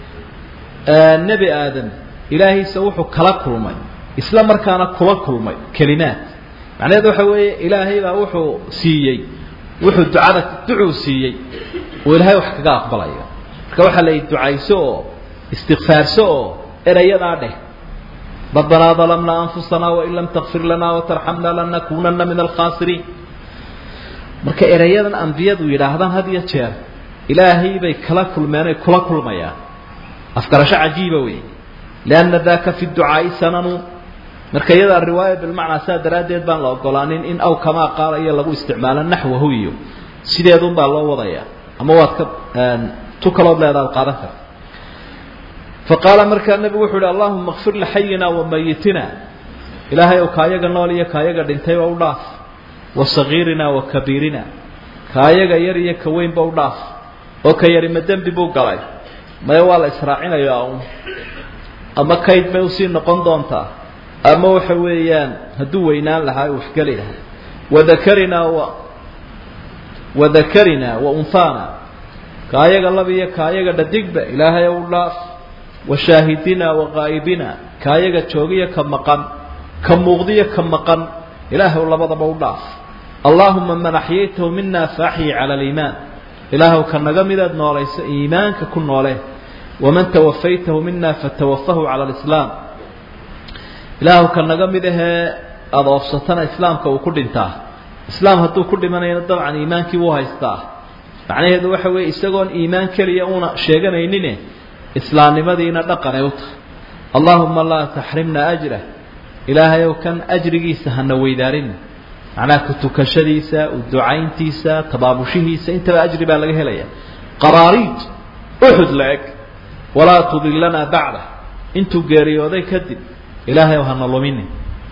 nebi aadam ilaahiisa wuxuu kala kulmay isla markaana kula kulmay kalimaat macnaheed waxa weeye ilaahay baa wuxuu siiyey wuxuu ducada ducuu siiyey uu ilaahay wax kaga aqbalayo marka waxaa la ducayso oo istikfaarso oo erayadaa dheh rabbanaa dalamnaa anfusanaa wain lam takfir lanaa watarxamna lanakunana min alkhaasiriin marka erayadan ambiyadu yidhaahdaan had iyo jeer ilaahay bay kala kulmeenay kula kulmayaan afgarasho cajiiba wey lianna daka fi ducaai sananu marka iyada riwaaya bilmacnaa saa daraaddeed baan la ogolaanin in aw kamaa qaala iyo lagu isticmaalo naxwahu iyo sideedun baa loo wadaya ama waad ka tu kalood leedaad qaadan karta faqaala markaa nebigu wuxu uhi allahuma kfir lixayina wa mayitina ilaahay ow kaayaga nool iyo kaayaga dhintay oo u dhaaf wa sagiirina wa kabiirina kaayaga yar iyo ka weynba u dhaaf oo ka yari ma dembi buu galay maya waa la israacinayaa un ama kayd bay usii noqon doontaa ama waxa weeyaan hadduu weynaan lahaa waxgeli lahaa wadakarinaa wa wadakarinaa wa unhaana kaayaga laba iyo kaayaga dhadigba ilaahay ow dhaaf washaahidinaa waqaa'ibina kaayaga joogiyo ka maqan ka muuqdiyo ka maqan ilaahay labadaba u dhaaf allaahuma man axyaytahu mina faaxyi cala aliimaan ilaahw ka naga midaad noolayso iimaanka ku noole waman tawafaytahu mina fatawafahu cala alislaam ilaahw ka naga mid ahee aada oofsatana islaamka uu ku dhintaa islaam hadduu ku dhimanayna dabcan iimaankii wuu haystaa macnaheedu waxa weeye isagoon iimaan keliya una sheeganaynin islaamnimadiina dhaqanay u tahay allaahuma laa taxrimna ajrah ilaahayow kan ajrigiisa hana weydaarin macnaha ku tukashadiisa u ducayntiisa tabaabushihiisa intaba ajri baa laga helaya qaraariid uxud la-eg walaa tudillanaa bacdah intuu geeriyooday kadib ilaahayow hana luminin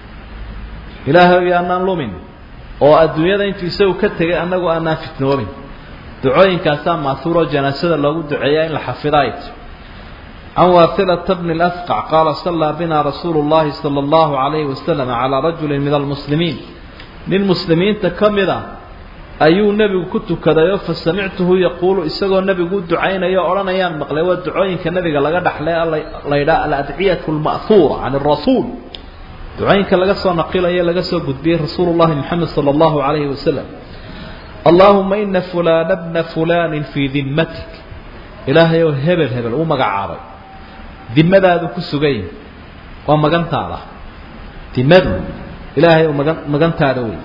ilaahayow yaanaan lumin oo adduunyada intuu isagu ka tegay annagu aanaan fitnoobin ducooyinkaasaa maahuuroo janaasada loogu duceeyaa in la xafidaay can waasilata bni اlasqac qaala sallaa bina rasuulu llahi sala allahu calayhi wasalam calaa rajulin min almuslimiin nin muslimiinta ka mid a ayuu nebigu ku tukadayo fa samictuhu yaquulu isagoo nebigu u ducaynayo o odhanayaan maqlay waa ducooyinka nebiga laga dhaxlay laydhaa aladciyatu lma'huura can arasuul ducooyinka laga soo naqilayo laga soo gudbiyey rasuulu llahi moxamed sala allahu calayhi wasalam allaahuma ina fulaana bna fulaanin fii dimmatik ilaahay ou hebel hebel uu magacaabay dimadaadu ku sugay waa magantaada dimadu ilaahay ou magan magantaada wey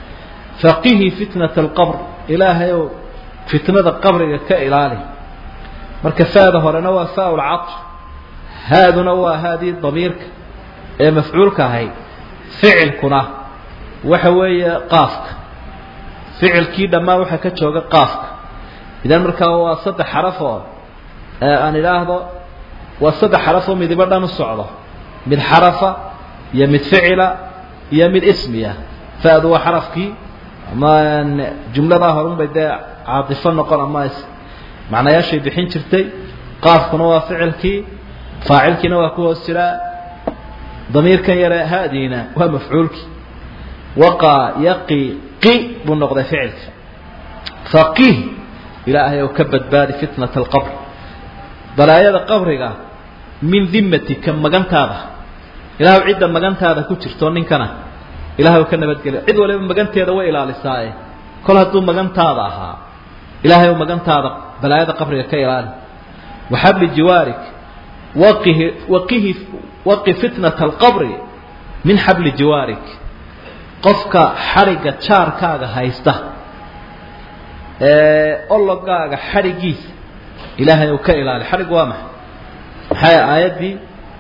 faqihi fitnata alqabr ilaahay ou fitnada qabriga ka ilaali marka faada horena waa faa lcatr haaduna waa haadii damiirka ee mafcuulka ahayd ficilkuna waxa weeye qaafka ficilkii dhammaan waxaa ka jooga qaafka idan markaa waa saddex xaraf oo aan idhaahdo waa saddex xaraf oo midibo dhan u socdo mid xarafa iyo mid ficila iyo mid ismiya fa'du waa xarafkii ama jumladaa horunbay dee caatifo noqon ama macnayaashay bixin jirtay qaafkuna waa ficilkii faacilkiina waa ku hoos jiraa damiirkan yare haadiina waa mafcuulkii waqa yaqi qi buu noqday ficilka faqih ilaahay ou ka badbaadi fitnata alqabr balaayada qabriga min dimatika magantaada ilaahw cidda magantaada ku jirto ninkana ilahay ka nabadgelya cid waliba maganteeda way ilaalisaaye kol hadduu magantaada ahaa ilaahay ou magantaada balaayada qabriga ka ilaali waxabli jiwaarik waqihi waqihi waqi fitnata alqabri min xabli jiwaarik qofka xadhigga jaarkaaga haysta ologaaga xadhigiisa ilaahay uu ka ilaali xadhig waa maxay maxay aayaddii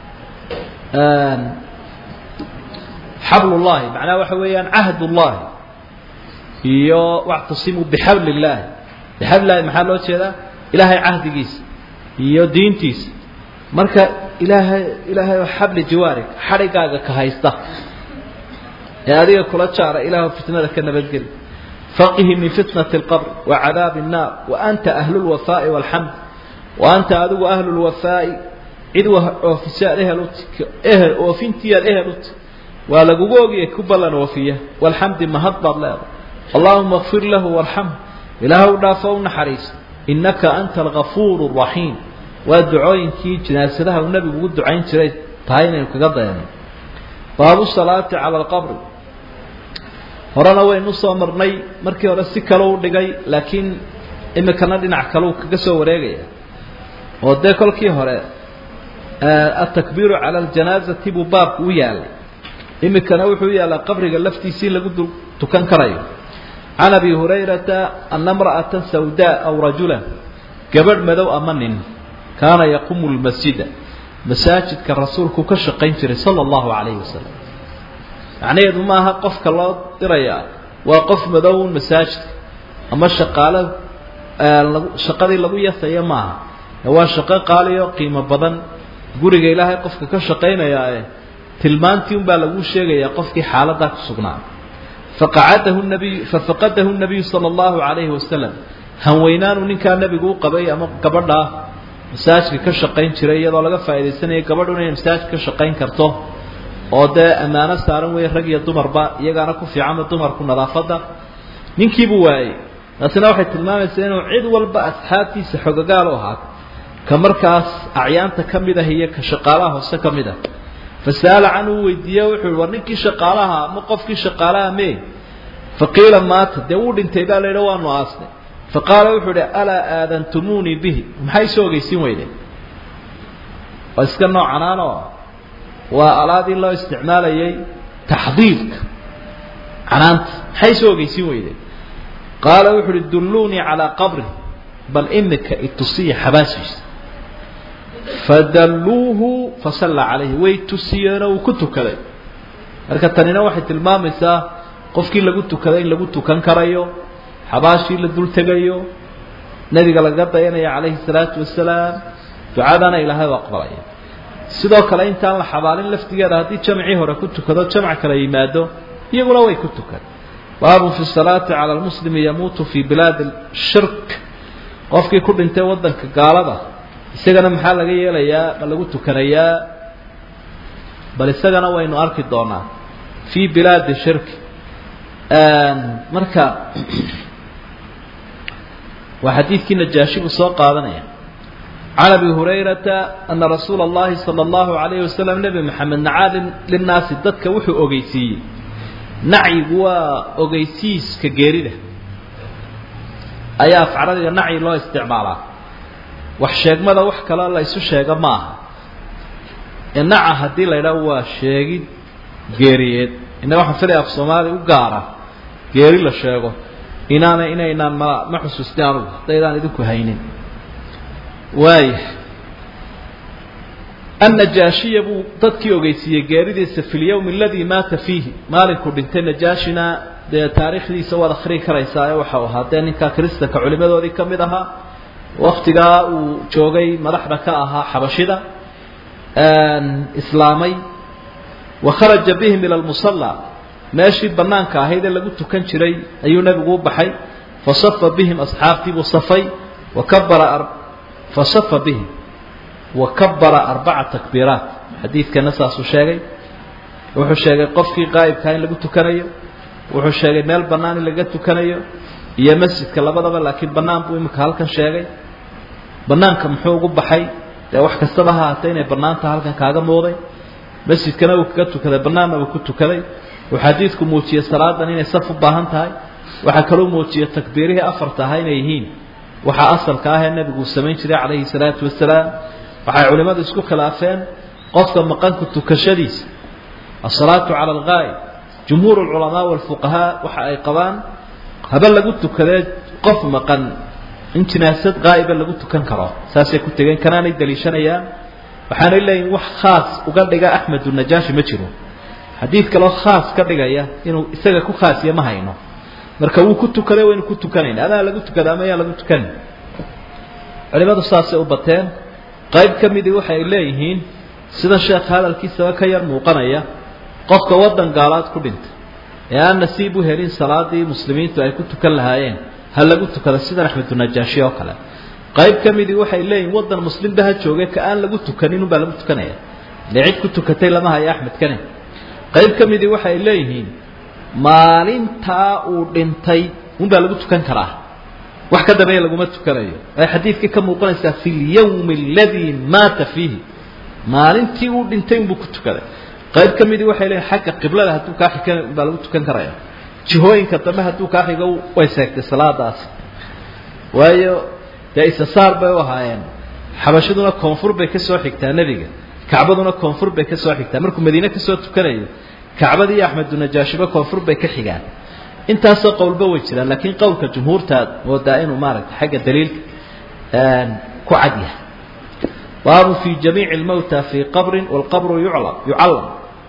xablullahi macnaha waxa weeyaan cahdullahi iyo wactasimuu bixabli illaahi bixablillahi maxaa loo jeedaa ilaahay cahdigiisa iyo diintiisa marka ilaahay ilaahay oo xabli jiwaarig xadhigaaga ka haysta ee adiga kula jaara ilaah fitnada ka nabadgeli faqihi min fitnati اlqabr wa cadaabi الnaar wa anta ahlu اlwafaa'i wاlxamd wa anta adigu ahlu اlwafaa'i cid oofisaad ehel uti ehel oofintiyaad ehel uti waa lagugu ogiyay ku ballan oofiya walxamdi mahad baad leedahay allahuma kfir lahu warxam ilaahw dhaafo u naxariis innaka anta algafuur الraxiim waa ducooyinkii jinaasadaha uu nebigu ugu ducayn jiray tahay inaynu kaga dayanay baabu salaati cala alqabri horena waynu soo marnay markii hore si kale u dhigay laakiin imikana dhinac kaleu kaga soo wareegaya oo dee kolkii hore atakbiiru cala aljanaazati buu baabku u yaalay imikana wuxuu u yaallaa qabriga laftiisii lagu dul tukan karayo can abi hurayrata ana imra'ata sawdaa aw rajulan gabadh madow ama nin kaana yaqumu lmasjida masaajidka rasuulku ka shaqayn jiray sala allahu calayhi wasalam macnaheedu maaha qofka loo dirayaa waa qof madown masaajidka ama shaqaalo shaqadii lagu yasayo maaha waa shaqo qaaliyo qiimo badan guriga ilaahay qofka ka shaqaynayaae tilmaantii unbaa laguu sheegayaa qofkii xaaladaa ku sugnaa faqacadahu nabiy fafaqadahu nabiyu sala allahu calayhi wasalam hanweynaanu ninkaa nebigu u qabay ama gabadhaa masaajidka ka shaqayn jiray iyadoo laga faa'idaysanayo gabadhuna inay masaajidka ka shaqayn karto oo dee ammaano saaran weeye rag iyo dumarba iyagaana ku fiicanba dumarku nadaafadda ninkiibuu waayey taasina waxay tilmaamaysaa inuu cid walba asxaabtiisa xogagaal u ahaato ka markaas acyaanta ka mid ah iyo ka shaqaalaha hoose ka mid ah fasa'ala canhu weydiiye wuxuu yihi war ninkii shaqaalaha ma qofkii shaqaalaha mee faqiila maata dee wuu dhintay baa la yidhi waanu aasnay faqaala wuxuu idhi alaa aadantumuunii bihi maxay soo ogeysiin weydeen waa iska noocanaanoo waa alaadii loo isticmaalayay taxdiidka canaanta maxay soo ogeysiin weydeen qaala wuxuu uhi dulluunii calaa qabri bal imika itusiya xabaasiisa fadalluuhu fasalla calayhi way tusiyeenoo uu ku tukaday marka tanina waxay tilmaamaysaa qofkii lagu tukaday in lagu tukan karayo xabaashii la dul tegayo nebiga laga dayanaya calayhi salaatu wasalaam ducadana ilaahay u aqbalaya sidoo kale intaan la xabaalin laftigeeda haddii jamcii hore ku tukado jamc kala yimaado iyaguna way ku tukan baabun fi salaati cala lmuslimi yamuutu fii bilaadi shirk qofkii ku dhintay waddanka gaalada isagana maxaa laga yeelayaa ma lagu tukanayaa bal isagana waynu arki doonaa fii bilaadi shirki marka waa xadiidkii najaashi buu soo qaadanaya can abi hurayrata ana rasuula اllahi salى اllahu alayhi wasalam nebi maxamed nacaa linnaasi dadka wuxuu ogeysiiyey nacyigu waa ogeysiiska geerida ayaa afcaradiga nacyi loo isticmaalaa wax sheegmada wax kaloo la isu sheega ma aha ee naca haddii la ydhaho waa sheegid geeriyeed innaga waxaan filaya af soomaaliya u gaara geeri la sheego inaana inaynaan ma ma xusuustin anugu haddaydaan idinku haynin waaya annajaashiya buu dadkii ogeysiiyey geeridiisa fi lyawmi aladii maata fiihi maalinkuu dhintay najaashina dee taariikhdiisa waad akhrii karaysaa ee waxau ahaa dee ninkaa kristanka culimadoodii ka mid ahaa waktigaa uu joogay madaxda ka ahaa xabashida islaamay wa kharaja bihim ila lmusalla meeshii banaanka ahayd ee lagu tukan jiray ayuu nebigu u baxay fasafa bihim asxaabtiibuu safay wakabara fasafa bihim wakabara arbaca takbiiraat xadiidkana saasuu sheegay wuxuu sheegay qofkii qaa'ibkaa in lagu tukanayo wuxuu sheegay meel bannaan in laga tukanayo iyo masjidka labadaba laakiin bannaan buu imika halkan sheegay bannaanka muxuu ugu baxay dee wax kastaba ha haatee inay bannaanta halkan kaaga muuday masjidkana uu kaga tukaday bannaanna uu ku tukaday uu xadiidku muujiyey salaadan inay saf u baahan tahay waxaa kaloo muujiyey takbiirihii afarta ahaa inay yihiin waxaa asalka ah ee nebigu uu samayn jiray calayhi salaatu wasalaam waxay culimmadu isku khilaafeen qofka maqanku tukashadiisa asalaatu cala alghaa'ib jumhuur alculamaa walfuqahaa waxa ay qabaan haba lagu tukadee qof maqan in jinaasad qaa'iba lagu tukan karo saasay ku tegeen kanaanay daliishanayaan waxaanay leeyihin wax khaas uga dhiga axmedu najaashi ma jiro xadiid kaloo khaas ka dhigaya inuu isaga ku khaasiya ma hayno marka wuu ku tukaday waynu ku tukanayna adaa lagu tukada ama yaa lagu tukanin culimadu saasay u bateen qayb ka midii waxay leeyihiin sida sheekh hadalkiisaba ka yar muuqanaya qofka waddan gaalaad ku dhinta ee aan nasiib u helin salaadii muslimiintu ay ku tukan lahaayeen ha lagu tukada sidan axmedunajaashi oo kale qayb ka midii waxay leeyihin waddan muslimba ha jooge ka aan lagu tukanin unbaa lagu tukanaya ile cid ku tukatay lama hayo axmed kane qayb ka midii waxay leeyihiin maalintaa uu dhintay unbaa lagu tukan karaa wax ka dambeeya laguma tukanayo ay xadiidkii ka muuqanaysaa fi lyawmi aladii maata fiihi maalintii uu dhintay unbuu ku tukaday qayb ka midii waxay leeyihin xagga qiblada hadduu kaa xigan baa lagu tukan karaya jihooyinka dambe hadduu kaa xigo way seegtay salaadaasi waayo dee isasaar bay u ahaayeen xabashaduna koonfur bay ka soo xigtaa nebiga kacbaduna koonfur bay ka soo xigtaa markuu madiine kasoo tukanayo kacbadii iyo axmedunajaashiba koonfur bay ka xigaan intaasoo qowlba way jiraan laakiin qowlka jumhuurtaad moodaa inuu maaragtay xagga daliilka ku cad yahay baabu fi jamiici lmawta fii qabrin walqabru yuclam yucallam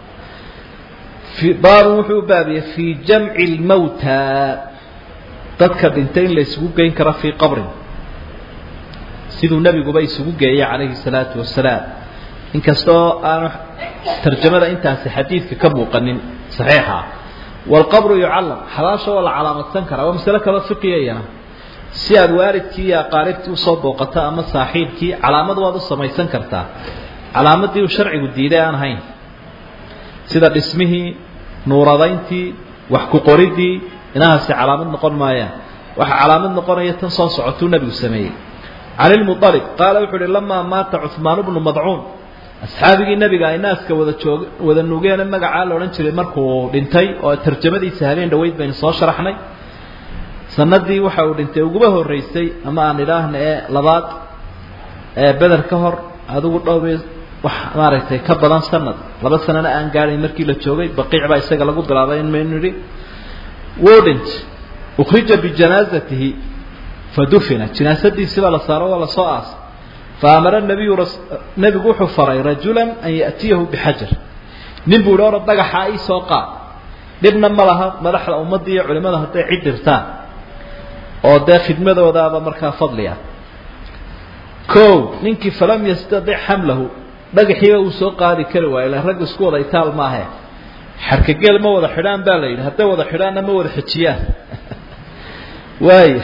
baabu wuxuu u baabiyey fii jamci lmawta dadka dhintay in la isugu geyn karo fii qabrin siduu nebiguba isugu geeyay calayhi salaatu wasalaam inkastoo aanu tarjamada intaasi xadiidka ka muuqanin saxiixa walqabru yucallam xabaasha waa la calaamadsan karaa waa masale kaloo fiqiyayana si aad waalidkii iyo aqaaribtii usoo booqato ama saaxiibkii calaamad waad u samaysan kartaa calaamadii uu sharcigu diiday aan ahayn sida dhismihii nuuradayntii wax ku qoridii inahaasi calaamad noqon maayaan waxa calaamad noqonaya tan soo socotuu nebigu sameeyey cali lmualib qaala wuxuu uhi lamaa maata cuhmaan bnu madcuun asxaabigii nebiga ay naaska wada joog wada nugeene magacaa la odhan jiray markuu dhintay oo tarjamadiisa habeen dhaweyd baynu soo sharaxnay sanadii waxa uu dhintay uguba horeysay ama aan idhaahna ee labaad ee beder ka hor adigu dhowr wax maaragtay ka badan sanad laba sanana aan gaadhayn markii la joogay baqiic baa isaga lagu bilaabay in maynu nidhi wuu dhintay ukhrija bijanaazatihi fadufina jinaasadiisi baa la saaro waa lasoo aasay faamara nabiyu nebigu wuxuu faray rajulan an ya'tiyahu bixajar nin buu ihi ora dhagaxa ii soo qaad dhibna ma laha madaxda ummadda iyo culimada hadday cid dhirtaan oo dee khidmadoodaaba markaa fadliya o ninkii falam yastadic xamlahu dhagaxiiba uu soo qaadi kari waayo ila raggu isku wada itaal maahe xarkageel ma wada xidhaan baa la yidhi hadday wada xidhaanna ma wada xijiyaan waaya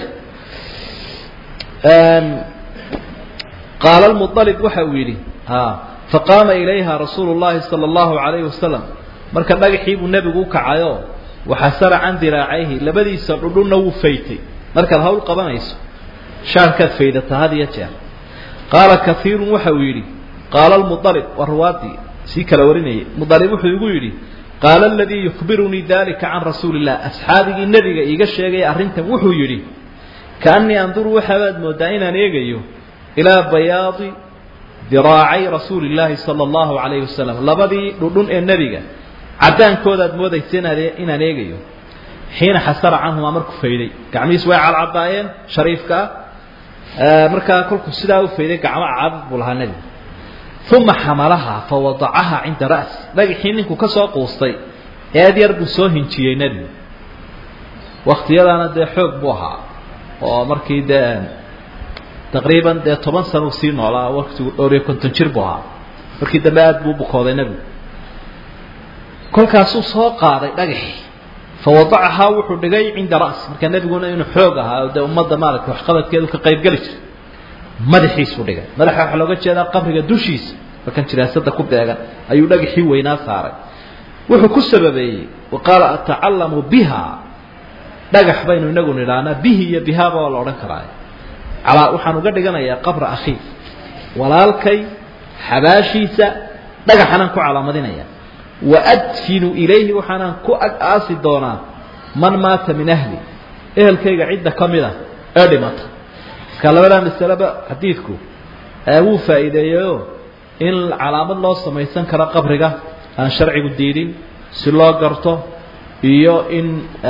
qaala lmualib waxa uu yidhi faqaama ilayha rasuulu llahi sala allahu alayhi wasalam marka dhagaxii buu nebigu u kacayo waxasara can diraacayhi labadiisa dhudhunna wuu faytay markaad hawl qabanayso shaarkaad faydata had iyo jeer qaala kaiirun waxa uu yidhi qaala lmualib waa ruwaadii sii kala warinayay mualib wuxuu igu yidhi qaala aladii yukhbirunii dalika can rasuuli illah asxaabigii nebiga iiga sheegaya arrintan wuxuu yidhi kaannii anduru waxaabaad moodaa inaan eegayo ilaa bayaadi diraacay rasuuli illaahi sala allahu calayhi wasalam labadii dhudhun ee nebiga caddaankoodaad moodaysa inaad inaan eegayo xiina xasara canhumaa markuu fayday gacmihiis way cadcadaayeen shariifka ah markaa kolkuu sidaa u fayday gacmo cadad buu lahaa nebigu uma xamalahaa fa wadacahaa cinda ra'si dhagaxii ninkuu ka soo quustay eed yar buu soo hinjiyey nebigu waktiyadaana dee xoog buu ahaa oo markii dee taqriiban dee toban sana uu sii noolaa waktigu dhowr iyo konton jir buu ahaa markii dambe aada buu bukooday nebigu kolkaasuu soo qaaday dhagaxii fa wadacahaa wuxuu dhigay cinda ra'si marka nebiguna inuu xoog ahaa oo dee ummadda maaragtay waxqabadkeedu ka qaybgeli jiray madaxiisuu dhigay madaxa waxaa looga jeedaa qabriga dushiisa markan jinaasada ku beegan ayuu dhagaxii weynaa saaray wuxuu ku sababeeyey wa qaala atacallamu biha dhagax baynu inagu nidhaanaa bihi iyo bihaaba waa la odhan karaa calaa waxaan uga dhiganayaa qabra akhii walaalkay xabaashiisa dhagaxanaan ku calaamadinaya wa adfinu ilayhi waxaanaan ku ag aasi doonaa man maata min ahli ehelkayga cidda ka mid a ee dhimata marka labadaa masaleba xadiidku wuu faa'iideeyeyo in calaamad loo samaysan karo qabriga aan sharcigu diidin si loo garto iyo in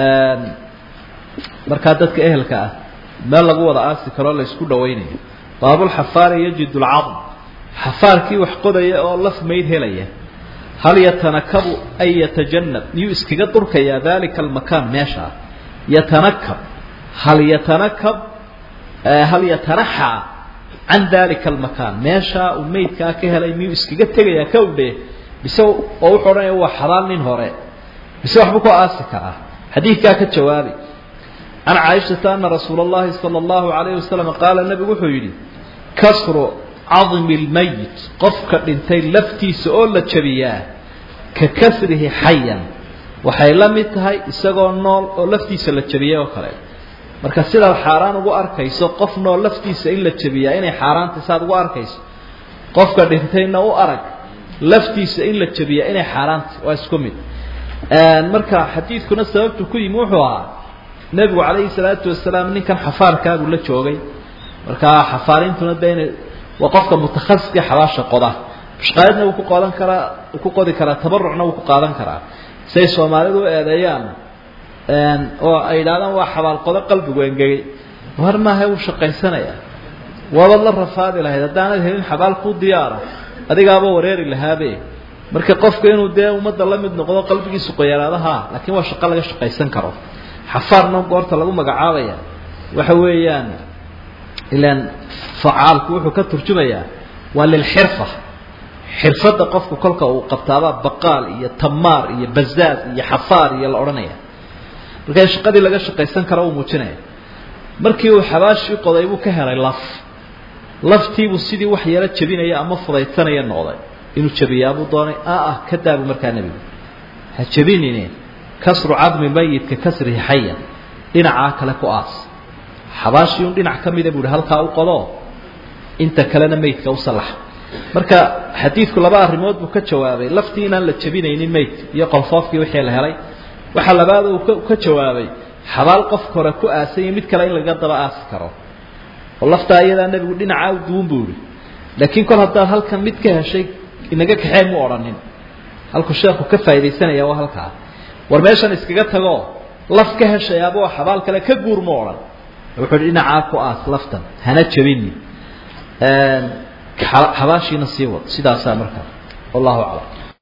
markaa dadka ehelka ah meel lagu wada aasi karoo la isku dhawaynayo baabulxafaari yajid lcadm xafaarkii wax qodaya oo laf mayd helaya hal yatanakabu ay yatajanab miyuu iskaga durkayaa dalika almakaan meeshaa yatanakab hal yatanakab hal yatanaxaa can dalika almakaan meeshaa uu maydkaa ka helay miyuu iskaga tegayaa ka udhe bise oo wuxuu odhanaya waa xalaal nin hore bise waxbuu ku aasi karaa xadiidkaa ka jawaabi can caaishata ana rasuula اllahi salى اllahu alayh wasalam qaala nebigu wuxuu yidhi kasru cadmi اlmayit qofka dhintay laftiisa oo la jabiyaa ka kasrihi xayan waxay la mid tahay isagoo nool oo laftiisa la jabiyay oo kale marka sidaad xaaraan ugu arkayso qof nool laftiisa in la jabiyaa inay xaaraantay saad ugu arkayso qofka dhintayna u arag laftiisa in la jabiyaa inay xaaraantay waa isku mid marka xadiidkuna sababtu ku yimi wuxuu ahaa nebigu calayhi salaatu wasalaam ninkan xafaarkaabuu la joogay markaa xafaarintuna de ina waa qofka mutakhasiska xabaasha qoda mushqaayadna wuu ku qodan karaa wuu ku qodi karaa tabarucna wuu ku qaadan karaa say soomaalidu u eedeeyaan oo ay yidhahdaan waa xabaalqodo qalbigu engegay war maaha wuu shaqaysanaya waabaad la rafaadi lahayd haddaanad helin xabaal kuu diyaara adigaaba wareeri lahaabe marka qofka inuu dee ummadda la mid noqdo qalbigiisu qoyaraadaha laakiin waa shaqo laga shaqaysan karo xafaarna goorta lagu magacaabaya waxa weeyaan ilaan facaalku wuxuu ka turjumayaa waa lilxirfa xirfadda qofku kolka uu qabtaaba baqaal iyo tamaar iyo bazaaz iyo xafaar iyo la odhanaya markaa shaqadii laga shaqaysan karo uu muujinaya markii uu xabaashii qoday buu ka helay laf laftiibuu sidii wax yaro jabinaya ama fudaydsanaya noqday inuu jabiyaabuu doonay a ah ka daabu markaa nebigu ha jabinine kasru cadmi mayidka kasrihi xaya dhinacaa kale ku aas xabaashii un dhinac ka mida buu ihi halkaa u qodo inta kalena meydka u sallaxa marka xadiidku laba arrimood buu ka jawaabay laftii inaan la jabinaynin meydka iyo qolfoofkii wixii la helay waxaa labaad uu ka jawaabay xabaal qofka hore ku aasanya mid kale in laga daba aasi karo oo laftaa iyadaa nebigu dhinacaa u duwan buu ihi laakiin kol haddaad halkan mid ka heshay inaga kaxee mu odhanin halkuu sheekhu ka faaidaysanaya waa halkaa war meeshan iskaga tagoo laf ka heshayaaba oo xabaal kale ka guur mu odhan wuxuu hi dhinacaa ku aas laftan hana jabini xabaashiina sii wad sidaasaa markaa wallahu aclam